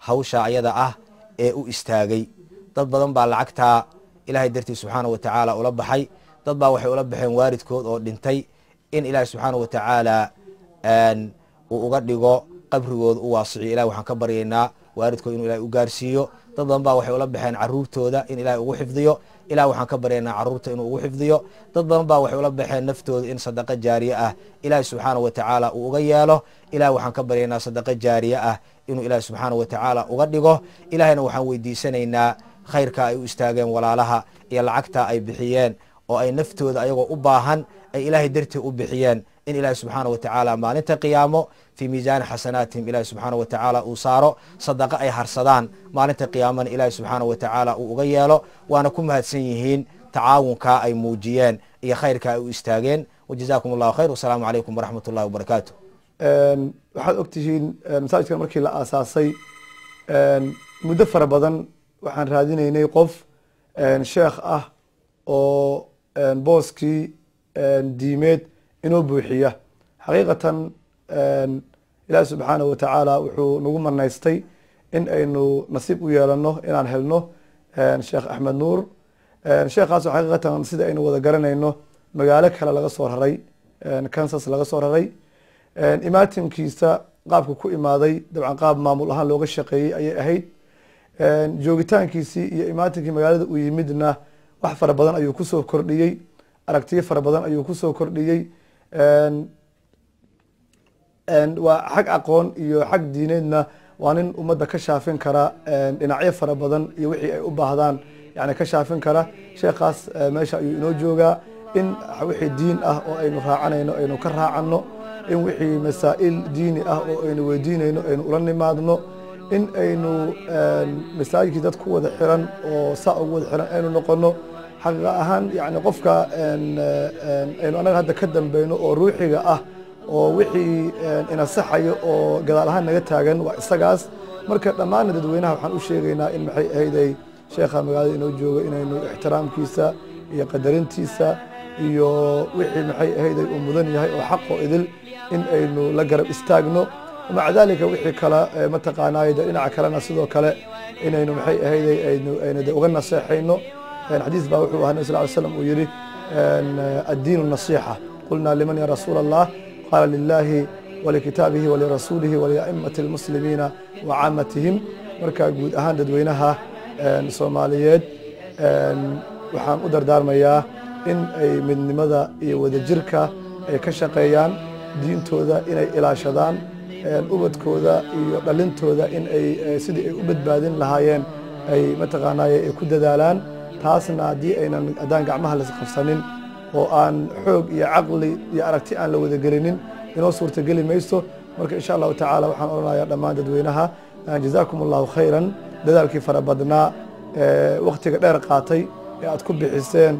hawsha ayada ah ee u istaagay dad badan baa lacagtaa ilaahay dartii subxaana wa tacaala ula baxay dad baa waxay ula baxeen waalidkood oo dhintay in ilaahay subxaana wa tacaala uu uga dhigo qabrigooda u waasiciyo ilahi waxaan ka baryaynaa waalidkood inuu ilahay u gaarsiiyo dad badan baa waxay ula baxeen caruurtooda in ilahay ugu xifdiyo ilah waxaan ka baryaynaa caruurta inuu ugu xifdiyo dad badan baa waxay ula baxeen naftooda in sadaqa jaariye ah ilaahi subxaana wa tacaala uu uga yeelo ilahi waxaan ka baryaynaa sadaqa jaariye ah inuu ilaahi subxaana wa tacaala uga dhigo ilahayna waxaan weydiisanaynaa khayrka ay u istaageen walaalaha iyo lacagta ay bixiyeen oo ay naftooda ayagoo u baahan ay ilaahay dartii u bixiyeen in ilaahi subxaana wa tacaala maalinta qiyaamo fii miisaani xasanaatihim ilaahi subxaana wa tacaala uu saaro sadaqa ay harsadaan maalinta qiyaamana ilaahi subxaana wa tacaala uu uga yeelo waana ku mahadsan yihiin tacaawunkaa ay muujiyeen iyo khayrka ay u istaageen wajazaakum allahu khayr wasalaamu calaykum waraxmat ullahi wabarakaatu waxaad ogtihiin masaajidkan markii la aasaasay muddo fara badan waxaan raadinaynay qof sheekh ah oo booskii diimeed inoo buuxiya xaqiiqatan ilaahi subxaanahu wa tacaala wuxuu nagu manaystay in aynu nasiib u yeelano inaan helno sheekh axmed nuur sheekhaas xaqiiqatan sida aynu wada garanayno magaalo kale laga soo raray kansas laga soo raray imaatinkiisa qaabka ku imaaday dabcan qaab maamul ahaan looga shaqeeyey ayay ahayd joogitaankiisii iyo imaatinkii magaalada uu yimidna wax fara badan ayuu kusoo kordhiyey aragtiyo fara badan ayuu kusoo kordhiyey waa xag aqoon iyo xag diineedna waa nin ummadda ka shaafin kara dhinacyo fara badan iyo wixii ay u baahdaan yani ka shaafin kara sheekhaas meesha ayuu inoo joogaa in wixii diin ah oo aynu raacanayno aynu ka raacano in wixii masaa'il diini ah oo aynu weydiinayno aynu ula nimaadno in aynu masaajidkii dad ku wada xiran oo saa ugu wada xiran aynu noqono xaqiiqa ahaan yani qofka aynu anaga hadda ka dambeyno oo ruuxiga ah oo wixii inasaxayo oo gadaal ahaan naga taagan waa isagaas marka dhammaanna dadweynaha waxaan u sheegaynaa in maxay ahayday sheekha magaalada inoo jooga inaynu ixtiraamkiisa iyo qadarintiisa iyo wixii maxay ahayday uu mudan yahay oo xaqoo idil in aynu la garab istaagno maca dalika wixii kale mataqaanaaye de dhinaca kalena sidoo kale inaynu maxay ahayday aynu aynu de uga naseexayno xadiis baa wuxuu ahaa nabi sal ly slam uu yihi addiinu nasiixa qulnaa liman ya rasuula allah qaala lilahi walikitaabihi walirasuulihi waliaimati almuslimiina wa caamatihim marka guud ahaan dadweynaha soomaaliyeed waxaan u dardaarmayaa in ay midnimada iyo wadajirka ay ka shaqeeyaan diintooda inay ilaashadaan ubadkooda iyo dhalintooda in ay sidii ay u badbaadin lahaayeen ay mataqaanaaye ay ku dadaalaan taasna haddii aynan haddaan gacmaha lasqabsanin oo aan xoog iyo caqli iyo aragti aan la wadagelinin inoo suurtageli mayso marka insha allahu tacaala waxaan odhanayaa dhammaan dadweynaha jazaakum allahu khayran dadaalkii fara badnaa waktiga dheer qaatay ee aad ku bixiseen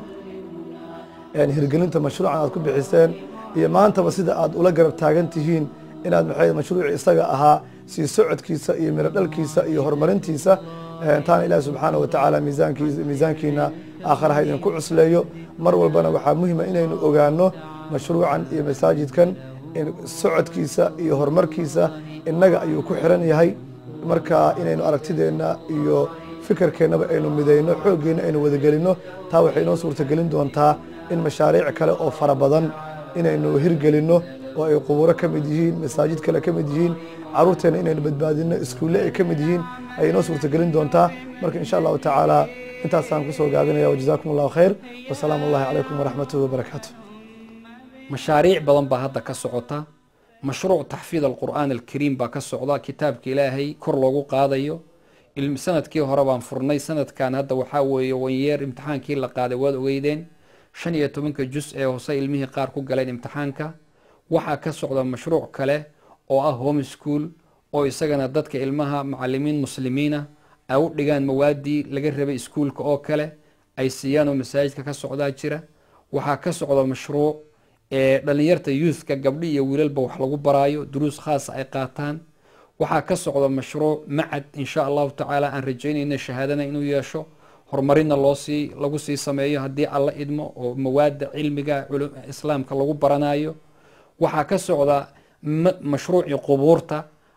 hirgelinta mashruucan aad ku bixiseen iyo maantaba sida aad ula garab taagan tihiin inaad maxay mashruuci isaga ahaa sii socodkiisa iyo miro dhalkiisa iyo horumarintiisa taana ilaah subxaana wa tacaala miisaankiisa miisaankiina aakharaha idinku cusleeyo mar walbana waxaa muhima inaynu ogaano mashruucan iyo masaajidkan socodkiisa iyo horumarkiisa innaga ayuu ku xiran yahay marka inaynu aragtideenna iyo fikirkeennaba aynu midayno xooggeenna aynu wadagelinno taa waxay inoo suurtagelin doontaa in mashaariic kale oo fara badan inaynu hirgelinno oo ay qubuuro ka mid yihiin masaajid kale ka mid yihiin caruurteenna inaynu badbaadinno iskuulle ay ka mid yihiin ayay inoo suurtagelin doontaa marka insha allahu tacaala intaasaan kusoo gaabinaya wajazaakum allahu khayr wasalaamu allahi calaykum waraxmatuhi wabarakaatu mashaariic badan baa hadda ka socota mashruuc taxfiid alqur'aan alkariim baa ka socda kitaabka ilaahay kor loogu qaadayo sanadkii hore baan furnay sanadkan hadda waxaa weeye wanyeer imtixaankii la qaaday waad ogeydeen shan iyo tobanka jus ee hoose ilmihii qaar ku galeen imtixaanka waxaa ka socda mashruuc kale oo ah home school oo isagana dadka ilmaha macalimiin muslimiina ay u dhigaan mawaadii laga rabay iskuulka oo kale ay siiyaan oo masaajidka ka socdaa jira waxaa ka socda mashruuc ee dhalinyarta youthka gabdhi iyo wiilalba wax lagu baraayo duruus khaasa ay qaataan waxaa ka socda mashruuc macad insha allahu tacaala aan rajaynayna shahaadana inuu yeesho horumarinna loosii lagu sii sameeyo haddii alla idmo oo mawaada cilmiga islaamka lagu baranayo waxaa ka socda mashruucii qubuurta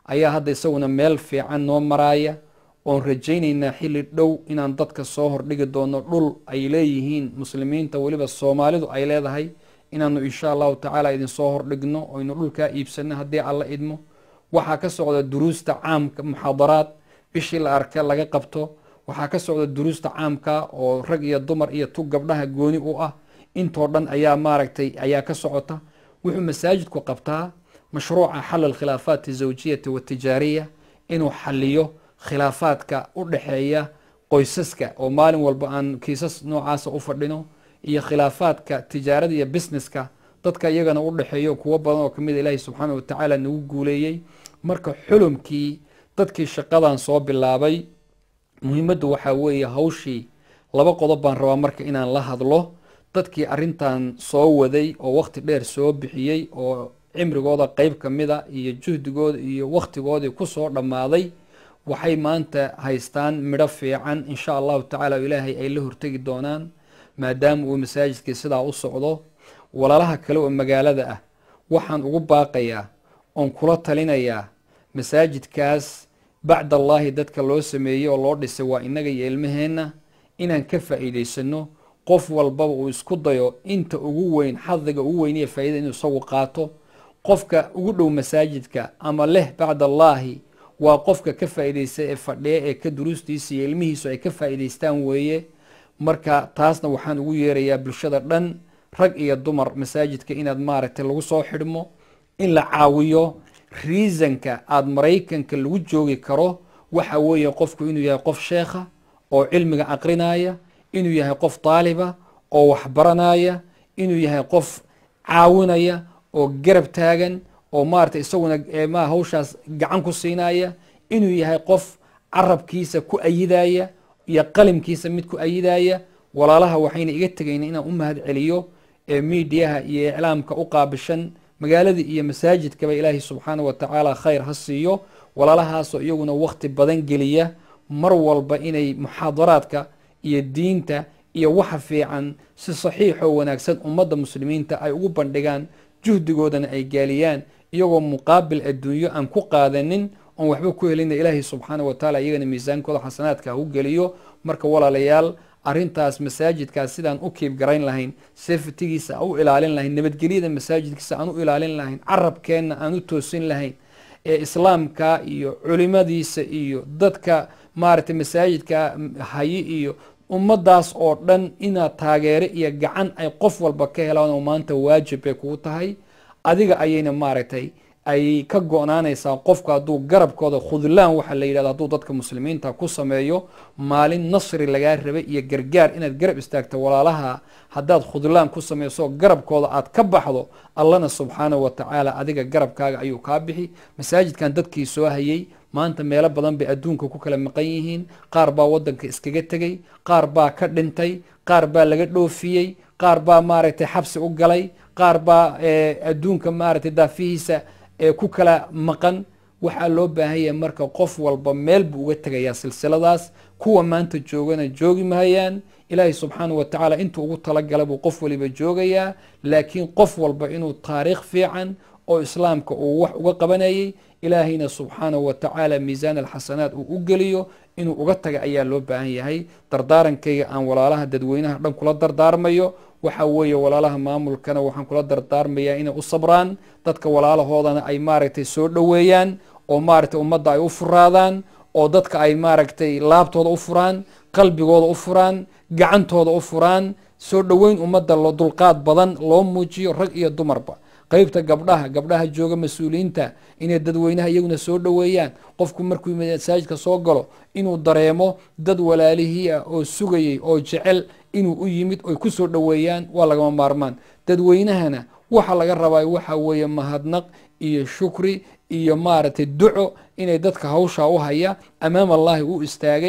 ayaa hadda isaguna meel fiican noo maraaya oon rajaynaynaa xilli dhow inaan dadka soo hordhigi doono dhul ay leeyihiin muslimiinta weliba soomaalidu ay leedahay inaanu insha allahu tacaala idinsoo hordhigno oynu dhulkaa iibsano haddii alla idmo waxaa ka socda duruusta caamka muxaadaraad bishii la arka laga qabto waxaa ka socda duruusta caamka oo rag iyo dumar iyo tug gabdhaha gooni u ah intoo dhan ayaa maaragtay ayaa ka socota wuxuu masaajidku qabtaa mashruuca xal alkhilaafaat azawjiyati watijaariya inuu xaliyo khilaafaadka u dhexeeya qoysaska oo maalin walba aan kiisas noocaasa u fadhino iyo khilaafaadka tijaarada iyo businesska dadka iyagana u dhexeeyo kuwo badan oo kamid ilaahi subxaana wa tacaala nagu guuleeyey marka xulumkii dadkii shaqadan soo bilaabay muhiimaddu waxaa weeye hawshii laba qodob baan rabaa marka inaan la hadlo dadkii arrintan soo waday oo waqti dheer soo bixiyey oo cimrigooda qeyb ka mida iyo juhdigooda iyo waqtigoodii kusoo dhammaaday waxay maanta haystaan midho fiican insha allahu tacaala ilaahay ay la hortegi doonaan maadaama uu masaajidkii sidaa u socdo walaalaha kale oo magaalada ah waxaan ugu baaqayaa oon kula talinayaa masaajidkaas bacd allaahi dadka loo sameeyey oo loo dhisay waa innaga iyo ilmaheenna inaan ka faa'iidaysano qof walbaba uu isku dayo inta ugu weyn xadiga ugu weyn iyo faa'iida inuu isagu qaato qofka ugu dhow masaajidka ama leh bacd allaahi waa qofka ka faa'iidaysta ee fadhiya ee ka duruustiisa iyo ilmihiisu ay ka faa'iidaystaan weeye marka taasna waxaan ugu yeerayaa bulshada dhan rag iyo dumar masaajidka inaad maaragtay lagu soo xidhmo in la caawiyo reasonka aada maraykanka lagu joogi karo waxa weeye qofku inuu yahay qof sheekha oo cilmiga aqrinaya inuu yahay qof daaliba oo waxbaranaya inuu yahay qof caawinaya oo garab taagan oo maarata isaguna ma hawshaas gacan ku siinaya inuu yahay qof carabkiisa ku ayidaya iyo qalimkiisa mid ku ayidaya walaalaha waxayna iga tegayna inaan u mahad celiyo ee miidiyaha iyo iclaamka u qaabishan magaaladii iyo masaajidkaba ilaahay subxaana wa tacaala khayr ha siiyo walaalahaasoo iyaguna waqti badan geliya mar walba inay muxaadaraadka iyo diinta iyo waxa fiican si saxiixoo wanaagsan ummadda muslimiinta ay ugu bandhigaan juhdigoodana ay gaaliyaan iyagoo muqaabil adduunyo aan ku qaadanin oon waxba ku helina ilaahay subxaana wa tacaala iyagana miisaankooda xasanaadka ha u geliyo marka walaalayaal arrintaas masaajidkaas sidaan u kiib garayn lahayn safetigiisa aan u ilaalin lahayn nabadgelyada masaajidkiisa aan u ilaalin lahayn carabkeenna aan u toosin lahayn ee islaamka iyo culimadiisa iyo dadka maaragtay masaajidka hayi iyo ummaddaas oo dhan inaad taageero iyo gacan ay qof walba ka helaan oo maanta waajib bay kugu tahay adiga ayayna maaragtay ay ka go-naanaysaa qofku hadduu garabkooda khudlaan waxaa la yidhahda hadduu dadka muslimiinta ku sameeyo maalin nasri lagaa rabay iyo gargaar inaad garab istaagto walaalaha haddaad khudlaan ku sameyso garabkooda aad ka baxdo allana subxaanahu wa tacaala adiga garabkaaga ayuu kaa bixi masaajidkan dadkii soo hayay maanta meelo badan bay adduunka ku kala maqan yihiin qaar baa waddanka iskaga tegey qaar baa ka dhintay qaar baa laga dhoofiyey qaar baa maaragtay xabsi u galay qaar baa adduunka maaragtay daafihiisa ee ku kala maqan waxaa loo baahan yahay marka qof walba meel buu uga tegayaa silsiladaas kuwa maanta joogana joogi mahayaan ilaahay subxaanahu wa tacaala intuu ugu talagalay buu qof waliba joogayaa laakiin qof walba inuu taariikh fiican oo islaamka uu wax uga qabanayay ilaahayna subxaanahu wa tacaala miisaan alxasanaat uu u geliyo inuu uga taga ayaa loo baahan yahay dardaarankayga aan walaalaha dadweynaha dhan kula dardaarmayo waxa weeye walaalaha maamulkana waxaan kula dardaarmayaa inay u sabraan dadka walaalahoodana ay maaragtay soo dhoweeyaan oo maaragtay ummadda ay u furaadaan oo dadka ay maaragtay laabtooda u furaan qalbigooda u furaan gacantooda u furaan soo dhoweyn ummadda lo dulqaad badan loo muujiyo rag iyo dumarba qeybta gabdhaha gabdhaha jooga mas-uuliyiinta inay dadweynaha iyaguna soo dhoweeyaan qofku markuu masaajidka soo galo inuu dareemo dad walaalihii ah oo sugayay oo jecel inuu u yimid oy ku soo dhoweeyaan waa lagama maarmaan dadweynahana waxa laga rabaa waxa weeye mahadnaq iyo shukri iyo maaragtay duco inay dadka hawshaa u haya amaam allahi u istaagay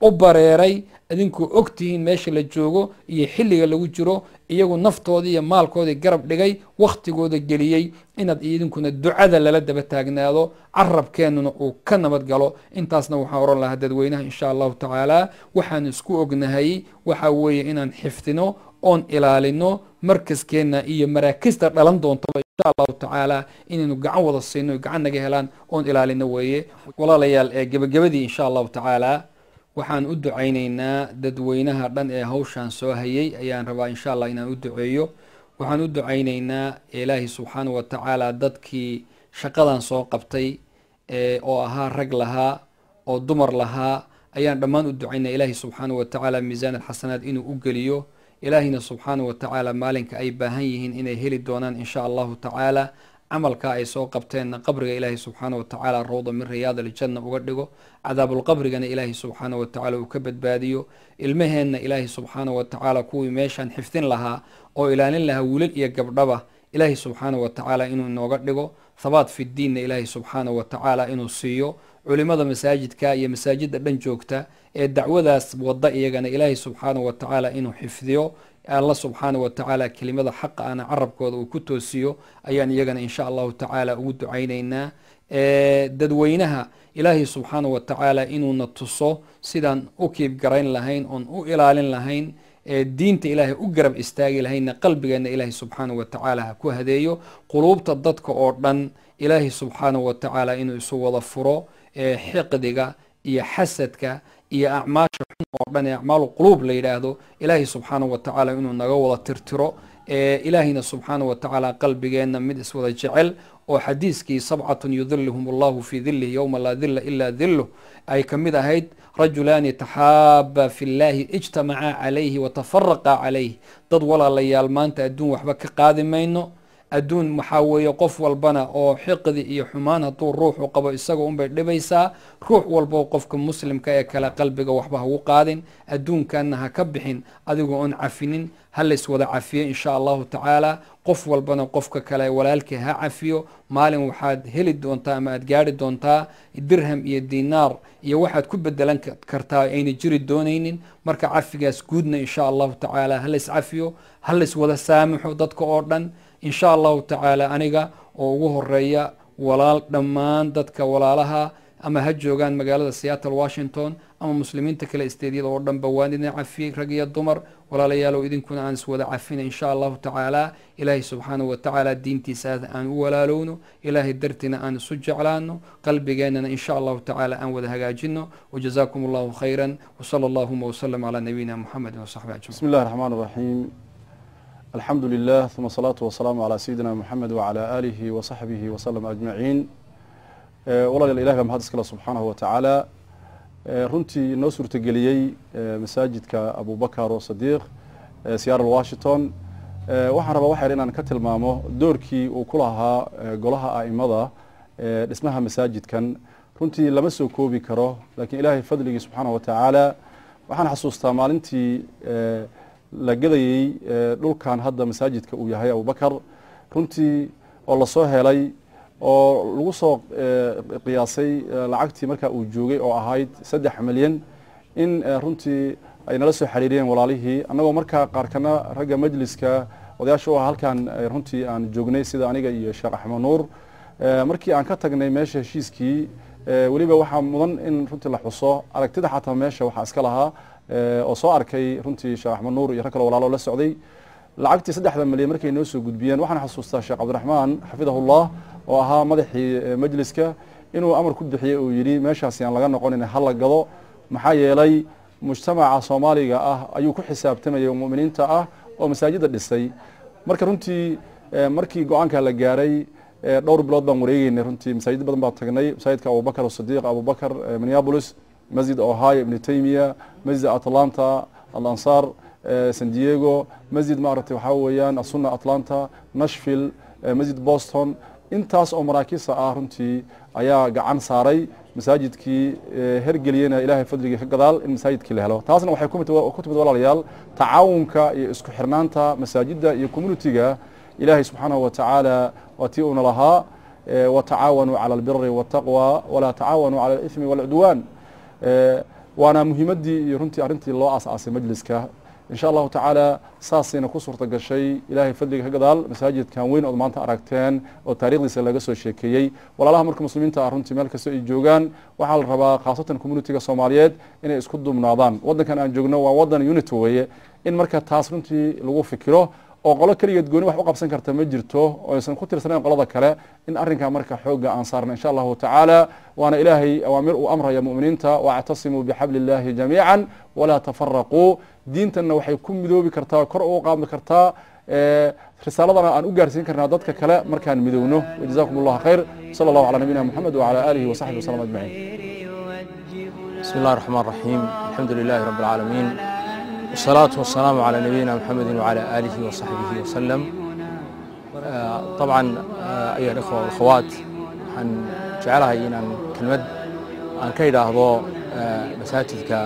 u bareeray idinkuu og tihiin meesha la joogo iyo xilliga lagu jiro iyagu naftoodii iyo maalkoodii garab dhigay wakhtigooda geliyey inaad idinkuna ducada lala daba taagnaado carabkeennuna uu ka nabad galo intaasna waxaan oran lahaa dadweynaha insha allahu tacaala waxaan isku ognahay waxa weeye inaan xifdino oon ilaalino markaskeenna iyo maraakista dhalan doontaba insha allahu tacaala inaynu gacan wada siino gacan naga helaan oon ilaalino weeye walaalayaal ee gebagabadii insha allahu tacaala waxaan u ducaynaynaa dadweynaha dhan ee hawshaan soo hayay ayaan rabaa insha allah inaan u duceeyo waxaan u ducaynaynaa ilaahi subxaana wa tacaala dadkii shaqadan soo qabtay oo ahaa rag lahaa oo dumar lahaa ayaan dhammaan u ducaynaa ilaahi subxaana wa tacaala miisaan alxasanaad inuu u geliyo ilaahina subxaana wa tacaala maalinka ay baahan yihiin inay heli doonaan insha allahu tacaala camalka ay soo qabteenna qabriga ilaahi subxaana wa tacaala rawda min riyaad aljanna uga dhigo cadaabulqabrigana ilaahi subxaana wa tacaala uu ka badbaadiyo ilmaheenna ilaahi subxaana wa tacaala kuwii meeshaan xifdin lahaa oo ilaalin lahaa wiilal iyo gabdhaba ilaahi subxaana wa tacaala inuu inooga dhigo thabaat fi diinna ilaahi subxaana wa tacaala inuu siiyo culimada masaajidka iyo masaajidda dhan joogta ee dacwadaas wada iyagana ilaahi subxaana wa tacaala inuu xifdiyo alla subxaana wa tacaala kelimada xaqa ana carabkooda uu ku toosiyo ayaan iyagana insha allahu tacaala ugu ducaynaynaa dadweynaha ilaahi subxaana wa tacaala inuuna tuso sidaan u kiib garayn lahayn oon u ilaalin lahayn diinta ilaahay u garab istaagi lahaynna qalbigeenna ilaahi subxaana wa tacaala ha ku hadeeyo quluubta dadka oo dhan ilaahi subxaana wa tacaala inuu isu wada furo xiqdiga iyo xasadka iyo acmaasha xun oo dhan ee acmaalu quluub la yidhaahdo ilaahi subxaana wa tacaala inuu naga wada tirtiro ilaahina subxaana wa tacaala qalbigeenna mid iswada jecel oo xadiiskii sabcatun yudiluhum allahu fii dilihi yowma laa dila ilaa diluh ay ka mid ahayd rajulaani taxaaba fi llahi ijtamacaa calayhi watafaraqa calayh dad walaalayaal maanta adduun waxba ka qaadi mayno adduun waxaa weeye qof walbana oo xiqdi iyo xumaan hadduu ruuxu qabo isaga unbay dhibaysaa ruux walbo qofka muslimka ee kale qalbiga waxba hagu qaadin adduunkanna ha ka bixin adigoo oon cafinin ha lays wada cafiyo insha allahu tacaala qof walbana qofka kale walaalkii ha cafiyo maalin waxaad heli doontaa ama aad gaari doontaa dirham iyo dinaar iyo waxaad ku bedelan kartaa ayna jiri doonaynin marka cafigaas guudna insha allahu tacaala ha lays cafiyo ha lays wada saamaxo dadka oo dhan insha allahu tacaala aniga oo ugu horeeya walaal dhammaan dadka walaalaha ama ha joogaan magaalada seattle washington ama muslimiinta kale isteedyada oo dhanba waan idin cafiyey rag iyo dumar walaalayaalow idinkuna aan iswada cafina insha allahu tacaala ilaahay subxaanahu wa tacaala diintiisa aan u walaalowno ilaahay dartiina aan isu jeclaano qalbigeennana insha allahu tacaala aan wada hagaajino wajazaakum allahu khayran wsala allahuma wsalam calaa nabiyina muxamedin wasaxbi ajmaciin بسم الله الرحمن الرحيم الحمد لله ثم الصلاة والسلام على سيدنا محمد وعلى آله وصحبه وسلم أجمعين والله الإله mahad iskale subxaanahu watacaala runtii inoo suurtageliyey masaajidka abubakar oo sadiiq seattle washington waxaan rabaa waxyar inaan ka tilmaamo doorkii uu ku lahaa golaha a'imada dhismaha masaajidkan runtii lama soo koobi karo lakiin ilaahay fadligii subxaanahu watacaala waxaan xasuustaa maalintii la gadayey dhulkan hadda masaajidka uu yahay abubakar runtii oo lasoo helay oo lagu soo qiyaasay lacagtii markaa uu joogay oo ahayd saddex milyan in runtii ay nala soo xiriiriyeen walaalihii annagoo markaa qaarkana ragga majliska odayaasha u ah halkan runtii aan joognay sida aniga iyo sheekh axmed nuur markii aan ka tagnay meesha heshiiskii weliba waxaa mudan in runtii la xuso aragtida xataa meesha waxaa iska lahaa oo soo arkay runtii sheekh axmed nuur iyo rag kale walaalo la socday lacagtii saddexda milyan markay noo soo gudbiyeen waxaan xasuustaa sheekh cabdiraxmaan xafidahullah oo ahaa madaxii majliska inuu amar ku bixiyey uu yidhi meeshaasi aan laga noqonin hala gado maxaa yeelay mujtamaca soomaaliga ah ayuu ku xisaabtamayay oo muminiinta ah oo masaajida dhisay marka runtii markii go-aanka la gaaray dhowr bilood baan wareegeynay runtii masaajid badan baan tagnay masaajidka abubakar sadiiq abubakar minneapolis masjid ohio ibni taymiya masjid atlanta alansaar san diego masjid maaragtay waxaa weeyaan asuna atlanta nashville masjid boston intaas oo maraakiista ah runtii ayaa gacan saaray masaajidkii hergeliyena ilaahay fadligii ka gadaal in masaajidkii la helo taasna waxay ku timid walaalayaal tacaawunka iyo isku xirnaanta masaajidda iyo communitiga ilaahay subxaanahu watacaala waa tii uuna lahaa watacaawanuu cala albiri waataqwa walaa tacaawanuu cala alithmi waalcudwaan waana muhiimaddii iyo runtii arrintii loo aas-aasay majliska insha allahu tacaala saasayna ku suurta gashay ilaahay fadliga ka gadaal masaajidkan weyn ood maanta aragteen oo taarikhdiisa laga soo sheekeeyey walaalaha marka muslimiinta ah runtii meel kasta ay joogaan waxaa la rabaa khaasatan communitiga soomaaliyeed inay isku dumnaadaan waddankan aan joogno waa waddan unity weeye in marka taas runtii lagu fikiro oo qolo keligeed gooni wax u qabsan karta ma jirto oo aysan ku tirsanayn qolada kale in arrinkaa marka xoogga aan saarna insha allahu tacaala waana ilaahay awaamir uu amraya mu'miniinta wactasimuu bixabli illaahi jamiican walaa tafaraquu diintanna waxay ku midoobi kartaa kor ugu qaadmi kartaa risaaladana aan u gaarsiin karnaa dadka kale markaan midowno wajazakum allahu khayr sala allahu calaa nabiyina moxamed wacala aalihi wasaxbihi wasalam ajmaciin بسم الله الرحمن الرحيم الحمد لله رب العالمين والصلاة والسلام على نبينا محمد وعلى آله وصحبه وسلم آه، طبعا آه، أيها الإخوة والأخوات waxaan jecelahay inaan kelmad aan ka idhaahdo آه، masaajidka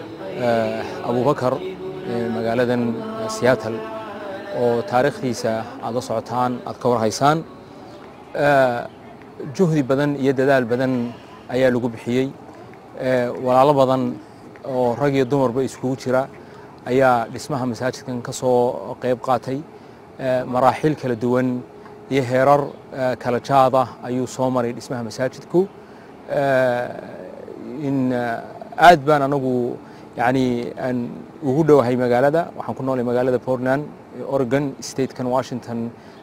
آه، abubakar ee magaaladan seattle oo taariikhdiisa aad la socotaan aad ka warhaysaan آه، juhdi badan iyo dadaal badan ayaa lagu bixiyey ee, walaalo badan oo rag iyo dumarba iskugu jira ayaa dhismaha masaajidkan ka soo qayb qaatay ee, maraaxiil kala duwan iyo heerar ee, kala jaada ayuu soo maray dhismaha masaajidku ee, in eh, aad baan anagu yani aan ugu dhowahay magaalada waxaan ku noolay magaalada portland ee oregon statekan washington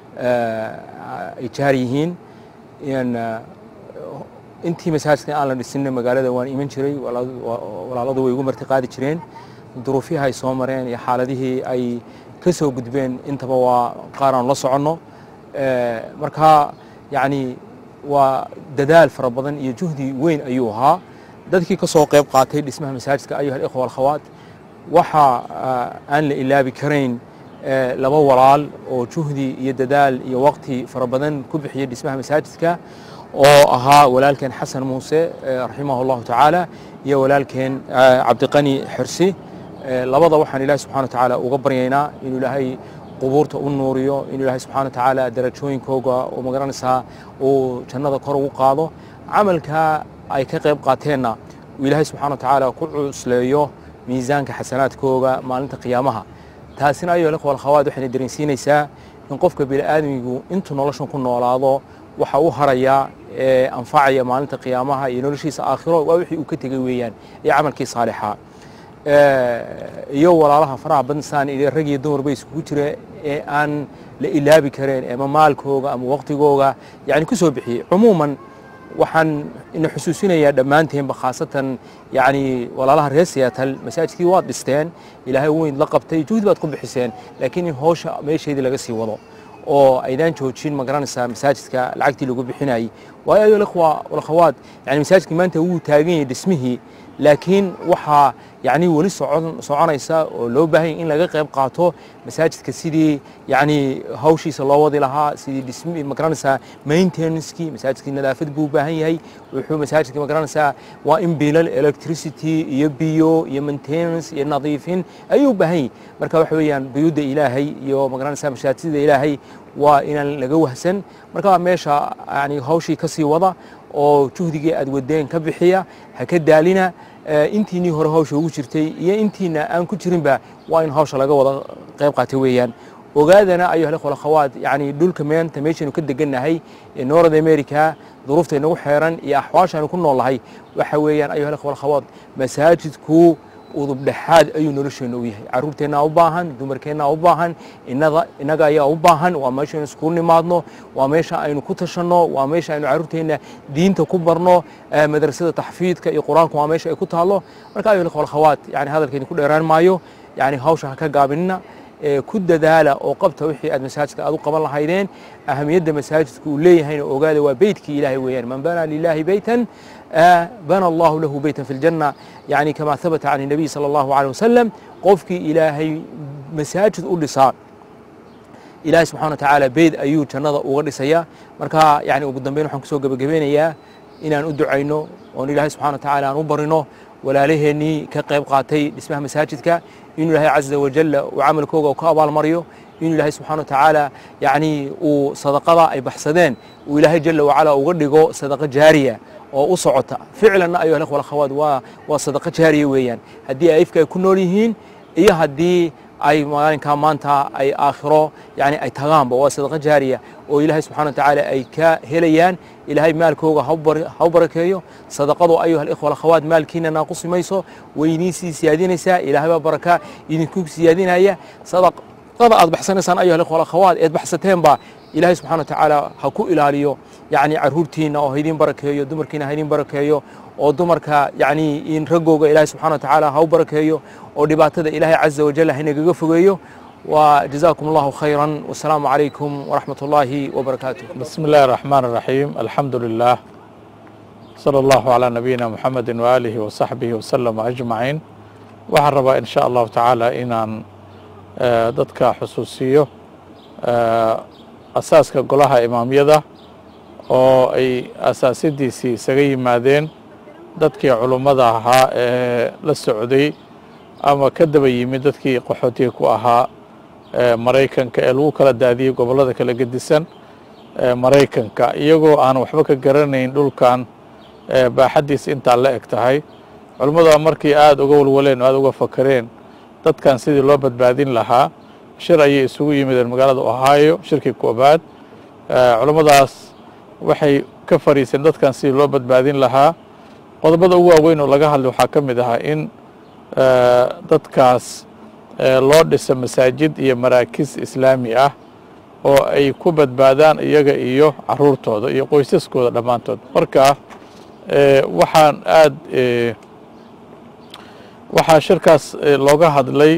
eh, ay jaar yihiin in eh, intii masaajidka aan la dhisinna magaalada waan iman jiray walaal- wa- walaaladu way igu marti qaadi jireen duruufihii ay soo mareen iyo xaaladihii ay ka soo gudbeen intaba waa qaar aan la soconno Eh, marka yani waa dadaal fara badan iyo juhdi weyn ayuu ahaa dadkii ka soo qayb qaatay dhismaha masaajidka ayuha alikhwa walkhawaat waxa ah, aan la ilaabi karayn eh, laba walaal oo juhdi iyo dadaal iyo waqti fara badan ku bixiyay dhismaha masaajidka oo ahaa walaalkeen xasan muuse eh, raximah allahu tacaala iyo walaalkeen eh, cabdiqani xirsi Eh, labada waxaan ilaahi subxana wa tacaala uga baryaynaa inuu ilaahay qubuurta u nuuriyo inuu ilaahay subxana wa tacaala darajooyinkooga oo magaranaysaa uu jannada kor ugu qaado camalka ay ka qayb qaateenna uu ilaahay subxana wa tacaala ku cusleeyo miisaanka xasanaadkooga maalinta qiyaamaha taasina ayo ikhwa alkhawaad waxayna dareensiinaysaa in qofka bini'aadmigu intuu noloshan ku noolaado waxa u haraya ee anfacaya maalinta qiyaamaha iyo noloshiisa aakhiro waa wixii uu ka tegey weeyaan iyo camalkii saalixa Eh, iyo walaalaha faraha badan saan iyo rag iyo dumarba iskugu jira ee aan la ilaabi kareen ama maalkooga ama waqtigooga yani ku soo bixiyey cumuuman waxaan ina xusuusinayaa dhammaanteenba khaasatan yani walaalaha reer siyaatal masaajidkii waad dhisteen ilaahay weyn la qabtay juhdi baad ku bixiseen laakiin in howsha meesheedii laga sii wado oo aydaan joojin ma garanaysaa masaajidka lacagtii lagu bixinayay waayo ayo ikhwa walkhawaad yani masaajidkii maanta wuu taagan yahay dhismihii laakiin waxaa yani weli socon soconaysa oo loo baahan yahay in laga qayb qaato masaajidka sidii yani hawshiisa loo wadi lahaa sidii dhismi magaranaysaa maintenancekii masaajidkii nadaafad buu u baahan yahay wuxuu masaajidka magaranaysaa waa in bilal electricity iyo biyo iyo maintenance iyo nadiifin ayuu u baahan yahay marka waxa weeyaan buyuudda ilaahay iyo magaranaysaa masaajidda ilaahay waa inaan laga wahsan marka waa meesha yani hawshii kasii wada oo juhdigii aad wadeen ka bixiya ha ka daalina Eh, intiinii hore hawsha ugu jirtay iyo intiina aan ku jirinba waa in hawsha laga wada qayb qaatay weeyaan ogaadana ayuha alikhwa alakhawaat yani dhulka meenta meeshaynu ka degannahay ee north america duruufta inagu xeeran iyo axwaashaanu ku noolnahay waxa weeyaan ayuha alikhwa alakhawaat masaajidku udub dhexaad ayuu nolosheenna u yahay caruurteennaa u baahan dumarkeennaa u baahan inada innaga ayaa u baahan waa meeshaynu iskugu nimaadno waa meesha aynu ku tashanno waa meesha aynu caruurteenna diinta ku barno eh, madrasada taxfiidka iyo qur-aanku waa meesha ay ku taalo marka ayuha alikhwa alakhawaat yani hadalkeeni ku dheeraan maayo yani hawsha ha ka gaabinina ee ku dadaala oo qabta wixii aad masaajidka aad u qaban lahaydeen ahamiyadda masaajidka uu leeyahayna ogaada waa beytkii ilaahay weeyaan man bana lilahi beytan آه، بنى الله له بيتا في الجنة يعني كما ثبت عن النبي صلى الله عليه وسلم قفك إلهي مساجد أولسان إلهي سبحانه وتعالى بيد أيو جنة أغرسيا مركا يعني أبو الدنبين وحن كسوق بقبينيا إن أن أدعينو وأن إلهي سبحانه وتعالى أن أبرنو ولا لهني كقيب قاتي اسمها مساجدك إن الله عز وجل وعمل كوغا وكابال مريو إن الله سبحانه وتعالى يعني وصدقة أي بحسدين وإلهي جل وعلا وغردقو صدقة جارية oo u socota ficlanna ayuha alikhwa alakhawaat waa waa sadaqa jaariya weeyaan haddii ay ifka ay ku nool yihiin iyo haddii ay maalinkaa maanta ay aakhiro yani ay tagaanba waa sadaqa jaariya oo ilaahay subxana wa tacaala ay ka helayaan ilaahay maalkooga ha u barakeeyo sadaqadu ayuha alikhwa alakhawaat maalkiina naaqusi mayso weyniin sii siyaadinaysaa ilaahay baa baraka idinku siyaadinaya sadaqada aad baxsanaysaan ayuha alikhwa alakhawaat eed baxsateenba ilaahay subxana wa tacaala ha ku ilaaliyo yani caruurtiina oo haydin barakeeyo dumarkiina haydin barakeeyo oo dumarka yani in raggooga ilaahay subxana wa tacaala ha u barakeeyo oo dhibaatada ilaahay caza wajal haynagaga fogeeyo وجزاكم الله خيرا والسلام عليكم ورحمة الله وبركاته بسم الله الرحمن الرحيم الحمد لله صلى الله على نبينا محمد وآله وصحبه وسلم أجمعين waxaan rabaa in sha allahu tacaala inaan dadka xusuusiyo asaaska golaha imaamyada oo ay asaasidiisii isaga yimaadeen dadkii culummada ahaa ee la socday ama ka daba yimid dadkii qaxootiga ku ahaa maraykanka ee lagu kala daadiyey gobollada kala gedisan maraykanka iyagoo aan waxba ka garanayn dhulkan baaxaddiisa intaa la eg tahay culummada markii aada uga walwaleen o aada uga fakareen dadkan sidii loo badbaadin lahaa shir ayay isugu yimideen magaalada ohio shirkii koobaad culummadaas waxay ka fadhiiseen dadkan sidii loo badbaadin lahaa qodobada ugu waaweyn oo laga hadlay waxaa ka mid ahaa in dadkaas loo dhisa masaajid iyo maraakiis islaami ah oo ay ku badbaadaan iyaga iyo caruurtooda iyo qoysaskooda dhammaantood marka waxaan aad waxaa shirkaas looga hadlay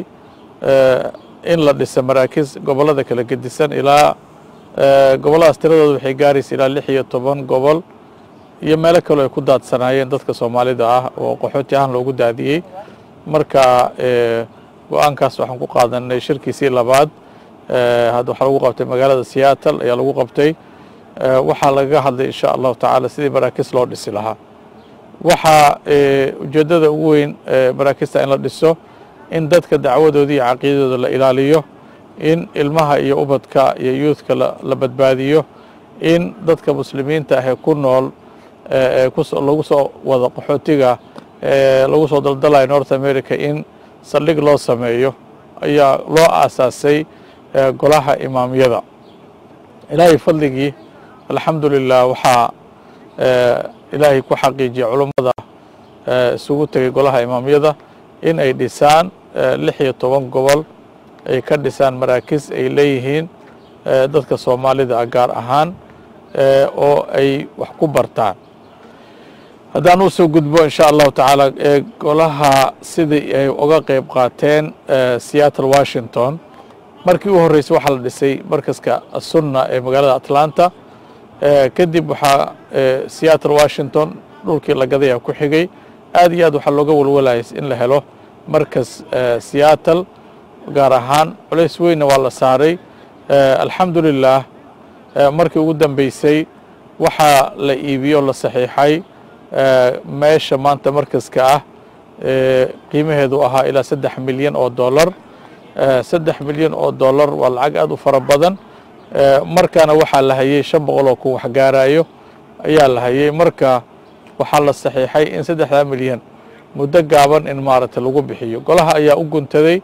in la dhisa maraakiis gobollada kala gedisan ilaa gobolladaas tiradooda waxay gaaraysa ilaa lix iyo toban gobol iyo meelo kaloo ay ku daadsanaayeen dadka soomaalida ah oo qaxooti ahaan loogu daadiyey marka go-aankaas waxaan ku qaadanay shirkiisii labaad hadda waxaa lagu qabtay magaalada seattle ayaa lagu qabtay waxaa lagaga hadlay insha allahu tacaala sidii maraakiis loo dhisi lahaa waxaa ujeeddada ugu weyn maraakista in la dhiso in dadka dacwadooda iyo caqiidadooda la ilaaliyo in ilmaha iyo ubadka iyo yuudka la badbaadiyo in dadka muslimiinta ah ee ku nool lagu soo wada qaxootiga lagu soo daldalayo north america in saldhig loo sameeyo ayaa loo aasaasay golaha imaamyada ilaahay fadligii alxamdu lilah waxaa ilaahay ku xaqiijiyay culummada isugu tegay golaha imaamyada in ay dhisaan lix iyo toban gobol ay ka dhisaan maraakiis ay leeyihiin dadka soomaalida ah gaar ahaan oo ay wax ku bartaan haddaan u soo gudbo insha allahu tacaala golaha sidii ay uga qeyb qaateen seattle washington markii u horreysay waxaa la dhisay markaska sunna ee magaalada atlanta kadib waxaa seattle washington dhulkii la gadaya ku xigay aad iyo aad waxaa looga walwalayay in la helo markas seattle gaar ahaan culays weynna waa la saaray alxamdu lilah markii ugu dambeysay waxaa la iibiyo la saxiixay meesha maanta markaska ah qiimaheedu ahaa ilaa saddex milyan oo dollar saddex milyan oo dollar waa lacag aad u fara badan markaana waxaa la hayay shan boqol oo ku waxgaarayo ayaa la hayay marka waxaa la saxiixay in saddexdaa milyan muddo gaaban in maaragtay lagu bixiyo golaha ayaa u guntaday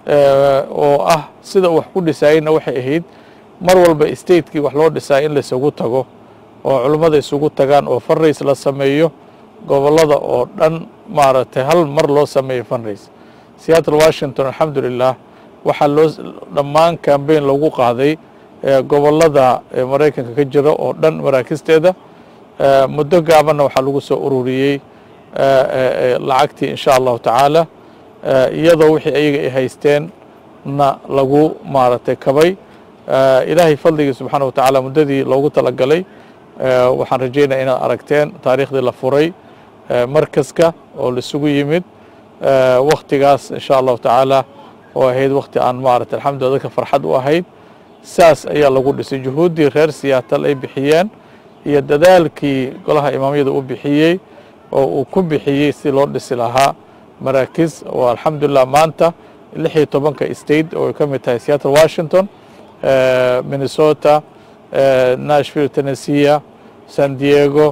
oo ah sida wax ku dhisaayeyna waxay ahayd mar walba statekii wax loo dhisaa in laisugu tago oo culummada isugu tagaan oo funrays la sameeyo gobollada oo dhan maaragtay hal mar loo sameeyo funrays seattle washington alxamdu lilah waxaa loo dhammaan cambaign lagu qaaday gobollada maraykanka ka jira oo dhan maraakisteeda muddo gaabanna waxaa lagu soo ururiyey lacagtii insha allahu tacaala iyadoo wixii ayaga ay haysteen na lagu maaragtay kabay ilaahay fadligii subxaana wa tacaala muddadii loogu talagalay waxaan rajaynaya inaad aragteen taariikhdii la furay markaska oo laisugu yimid waktigaas insha allahu tacaala oo ahayd wakti aan maaragtay alxamdulillah dadka farxad u ahayd saas ayaa lagu dhisay juhuuddii reer siyaatal ay bixiyeen iyo dadaalkii golaha imaamyada u bixiyey oo uu ku bixiyey si loo dhisi lahaa maraakiis oo alxamdulilah maanta lix iyo tobanka state oo ay ka mid tahay seattle washington minnesota nashville tennessea san diego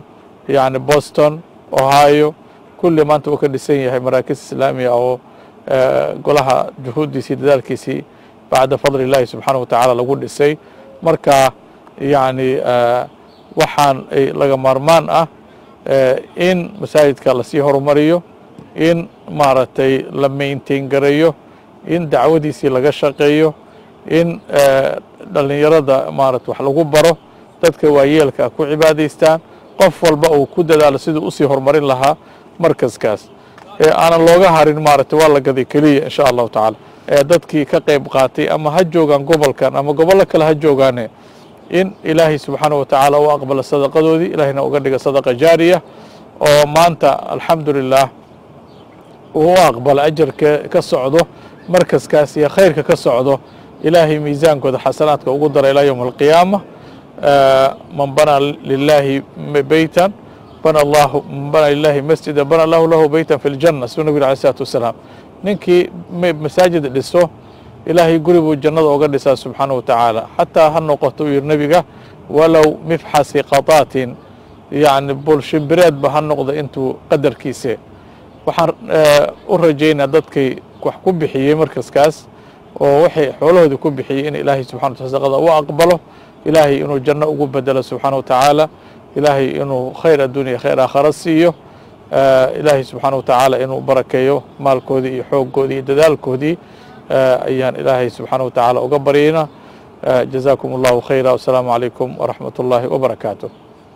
yani boston ohio kulli maanta uu ka dhisan yahay maraakiz islaamiya oo golaha juhuuddiisii dadaalkiisii bacda fadli illaahi subxaanahu wa tacaala lagu dhisay marka yani waxaan laga maarmaan ah in masaajidka lasii horumariyo in maaragtay la maintain gareeyo in dacwadiisii laga shaqeeyo in dhallinyarada maarata wax lagu baro dadka waayeelka ku cibaadaystaan qof walba uu ku dadaalo siduu usii horumarin lahaa markaskaas ee aanan looga harin maaragtay waa la gaday keliya insha allahu tacaala ee dadkii ka qayb qaatay ama ha joogaan gobolkan ama gobollo kale ha joogaane in ilaahay subxaanahu wa tacaala u aqbalo sadaqadoodii ilaahayna uga dhiga sadaqa jaariya oo maanta alxamdulilah uu u aqbalo ajarka ka socdo markaskaas iyo khayrka ka socdo ilaahay miisaankooda xasanaadka ugu dara ilaa yowm alqiyaama man banaa lilaahi beytan bana allahu man banaa lilahi masjida bana allahu lahu beytan fi ljanna suu nabig alay isalaatu wasalaam ninkii masaajid dhiso ilaahay guri buu jannada uga dhisaa subxaanahu wa tacaala xataa ha noqoto uu yidhi nebiga walow mifxasi qataatin yacni bulshimbireedba ha noqdo intuu qadarkiise waxaan u rajaynaa dadkay wax ku bixiyey markaskaas oo waxay xoolahoodii ku bixiyey in ilaahay subxana wa taala sadaqada u aqbalo ilaahay inuu janno ugu bedelo subxaana wa tacaala ilaahay inuu khayr adduuniya khayr aakhara siiyo ilaahay subxaana wa tacaala inuu barakeeyo maalkoodii iyo xooggoodii iyo dadaalkoodii ayaan ilaahay subxaana wa tacaala uga baryayna jazaakum allahu khayra wasalaamu calaykum waraxmat ullaahi wabarakaatu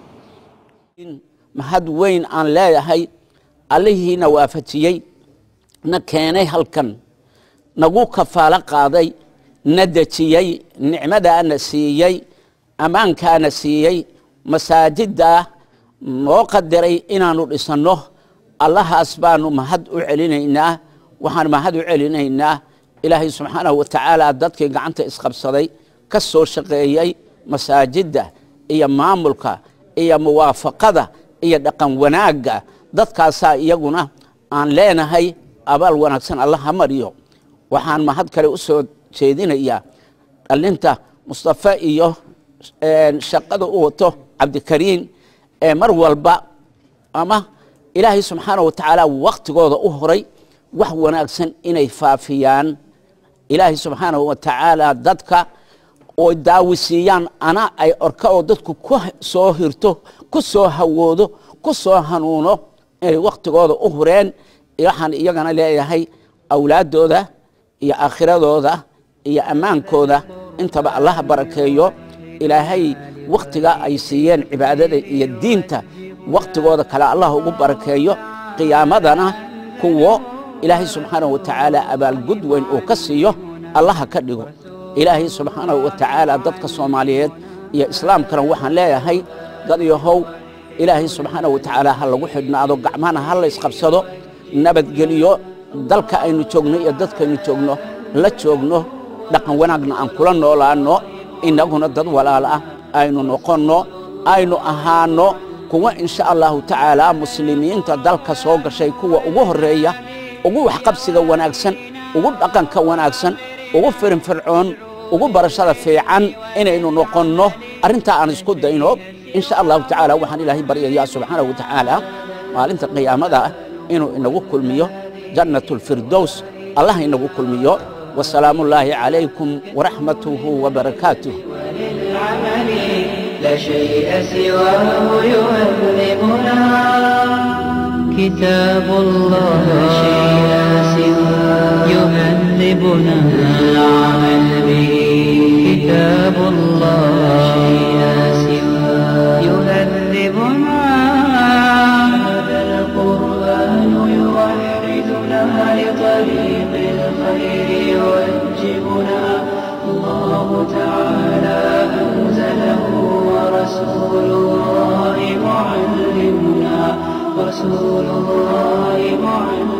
mahad weyn aan leeyahay allihiina waafajiyey na keenay halkan nagu kafaalo qaaday na dejiyey nicmadaana siiyey ammaankaana siiyey masaajiddaa noo qadiray inaannu dhisanno allahaas baanu mahad u celinaynaa waxaan mahad u celinaynaa ilaahay subxaanahu wa tacaala dadkii gacanta isqabsaday ka soo shaqeeyey masaajidda iyo maamulka iyo muwaafaqada iyo dhaqan wanaagga dadkaasaa iyaguna aan leenahay abaal wanaagsan allah ha mariyo waxaan mahad kale u soo jeedinayaa dhalinta mustafe iyo shaqada u wato cabdikariin ee mar walba ama ilaahay subxaana wa tacaala waktigooda u horay wax wanaagsan inay faafiyaan ilaahay subxaanahu wa tacaala dadka oo daawisiiyaan ana ay orka oo dadku ku soo hirto ku soo hawoodo ku soo hanuuno inay waktigooda u hureen waxaan iyagana leeyahay awlaaddooda iyo aakhiradooda iyo ammaankooda intaba allaha barakeeyo ilaahay wakhtiga ay siiyeen cibaadada iyo diinta wakhtigooda kale allah ugu barakeeyo qiyaamadana kuwo ilaahay subxaanahu wa tacaala abaalgud weyn uu ka siiyo allaha ka dhigo ilaahay subxaanahu wa tacaala dadka soomaaliyeed iyo islaamkana waxaan leeyahay dad yahow ilaahay subxaanahu wa tacaala ha lagu xidhnaado gacmahana ha laysqabsado nabadgeliyo dalka aynu joogno iyo dadkaynu joogno la joogno dhaqan wanaagna aan kula noolaanno innaguna dad walaal ah aynu noqonno aynu ahaanno kuwa insha allahu tacaala muslimiinta dalka soo gashay kuwa ugu horreeya ugu waxqabsiga wanaagsan ugu dhaqanka wanaagsan ugu firinfircoon ugu barashada fiican inaynu noqonno arrintaa aan isku dayno insha allahu tacaala waxaan ilaahay baryayaa subxaanahu wa tacaala maalinta qiyaamada inuu inagu kulmiyo jannat lfirdows allah inagu kulmiyo wasalaamu ullaahi calaykum waraxmatuhu wabarakaatuh لا شيء سواه يهذبنا كتاب الله لا شيء سواه يهذبنا العمل به كتاب الله لا شيء سواه يهذبنا هذا القرآن يوحدنا لطريق الخير يوجبنا الله تعالى أنزله ورسول الله معلمنا رسول الله معلمنا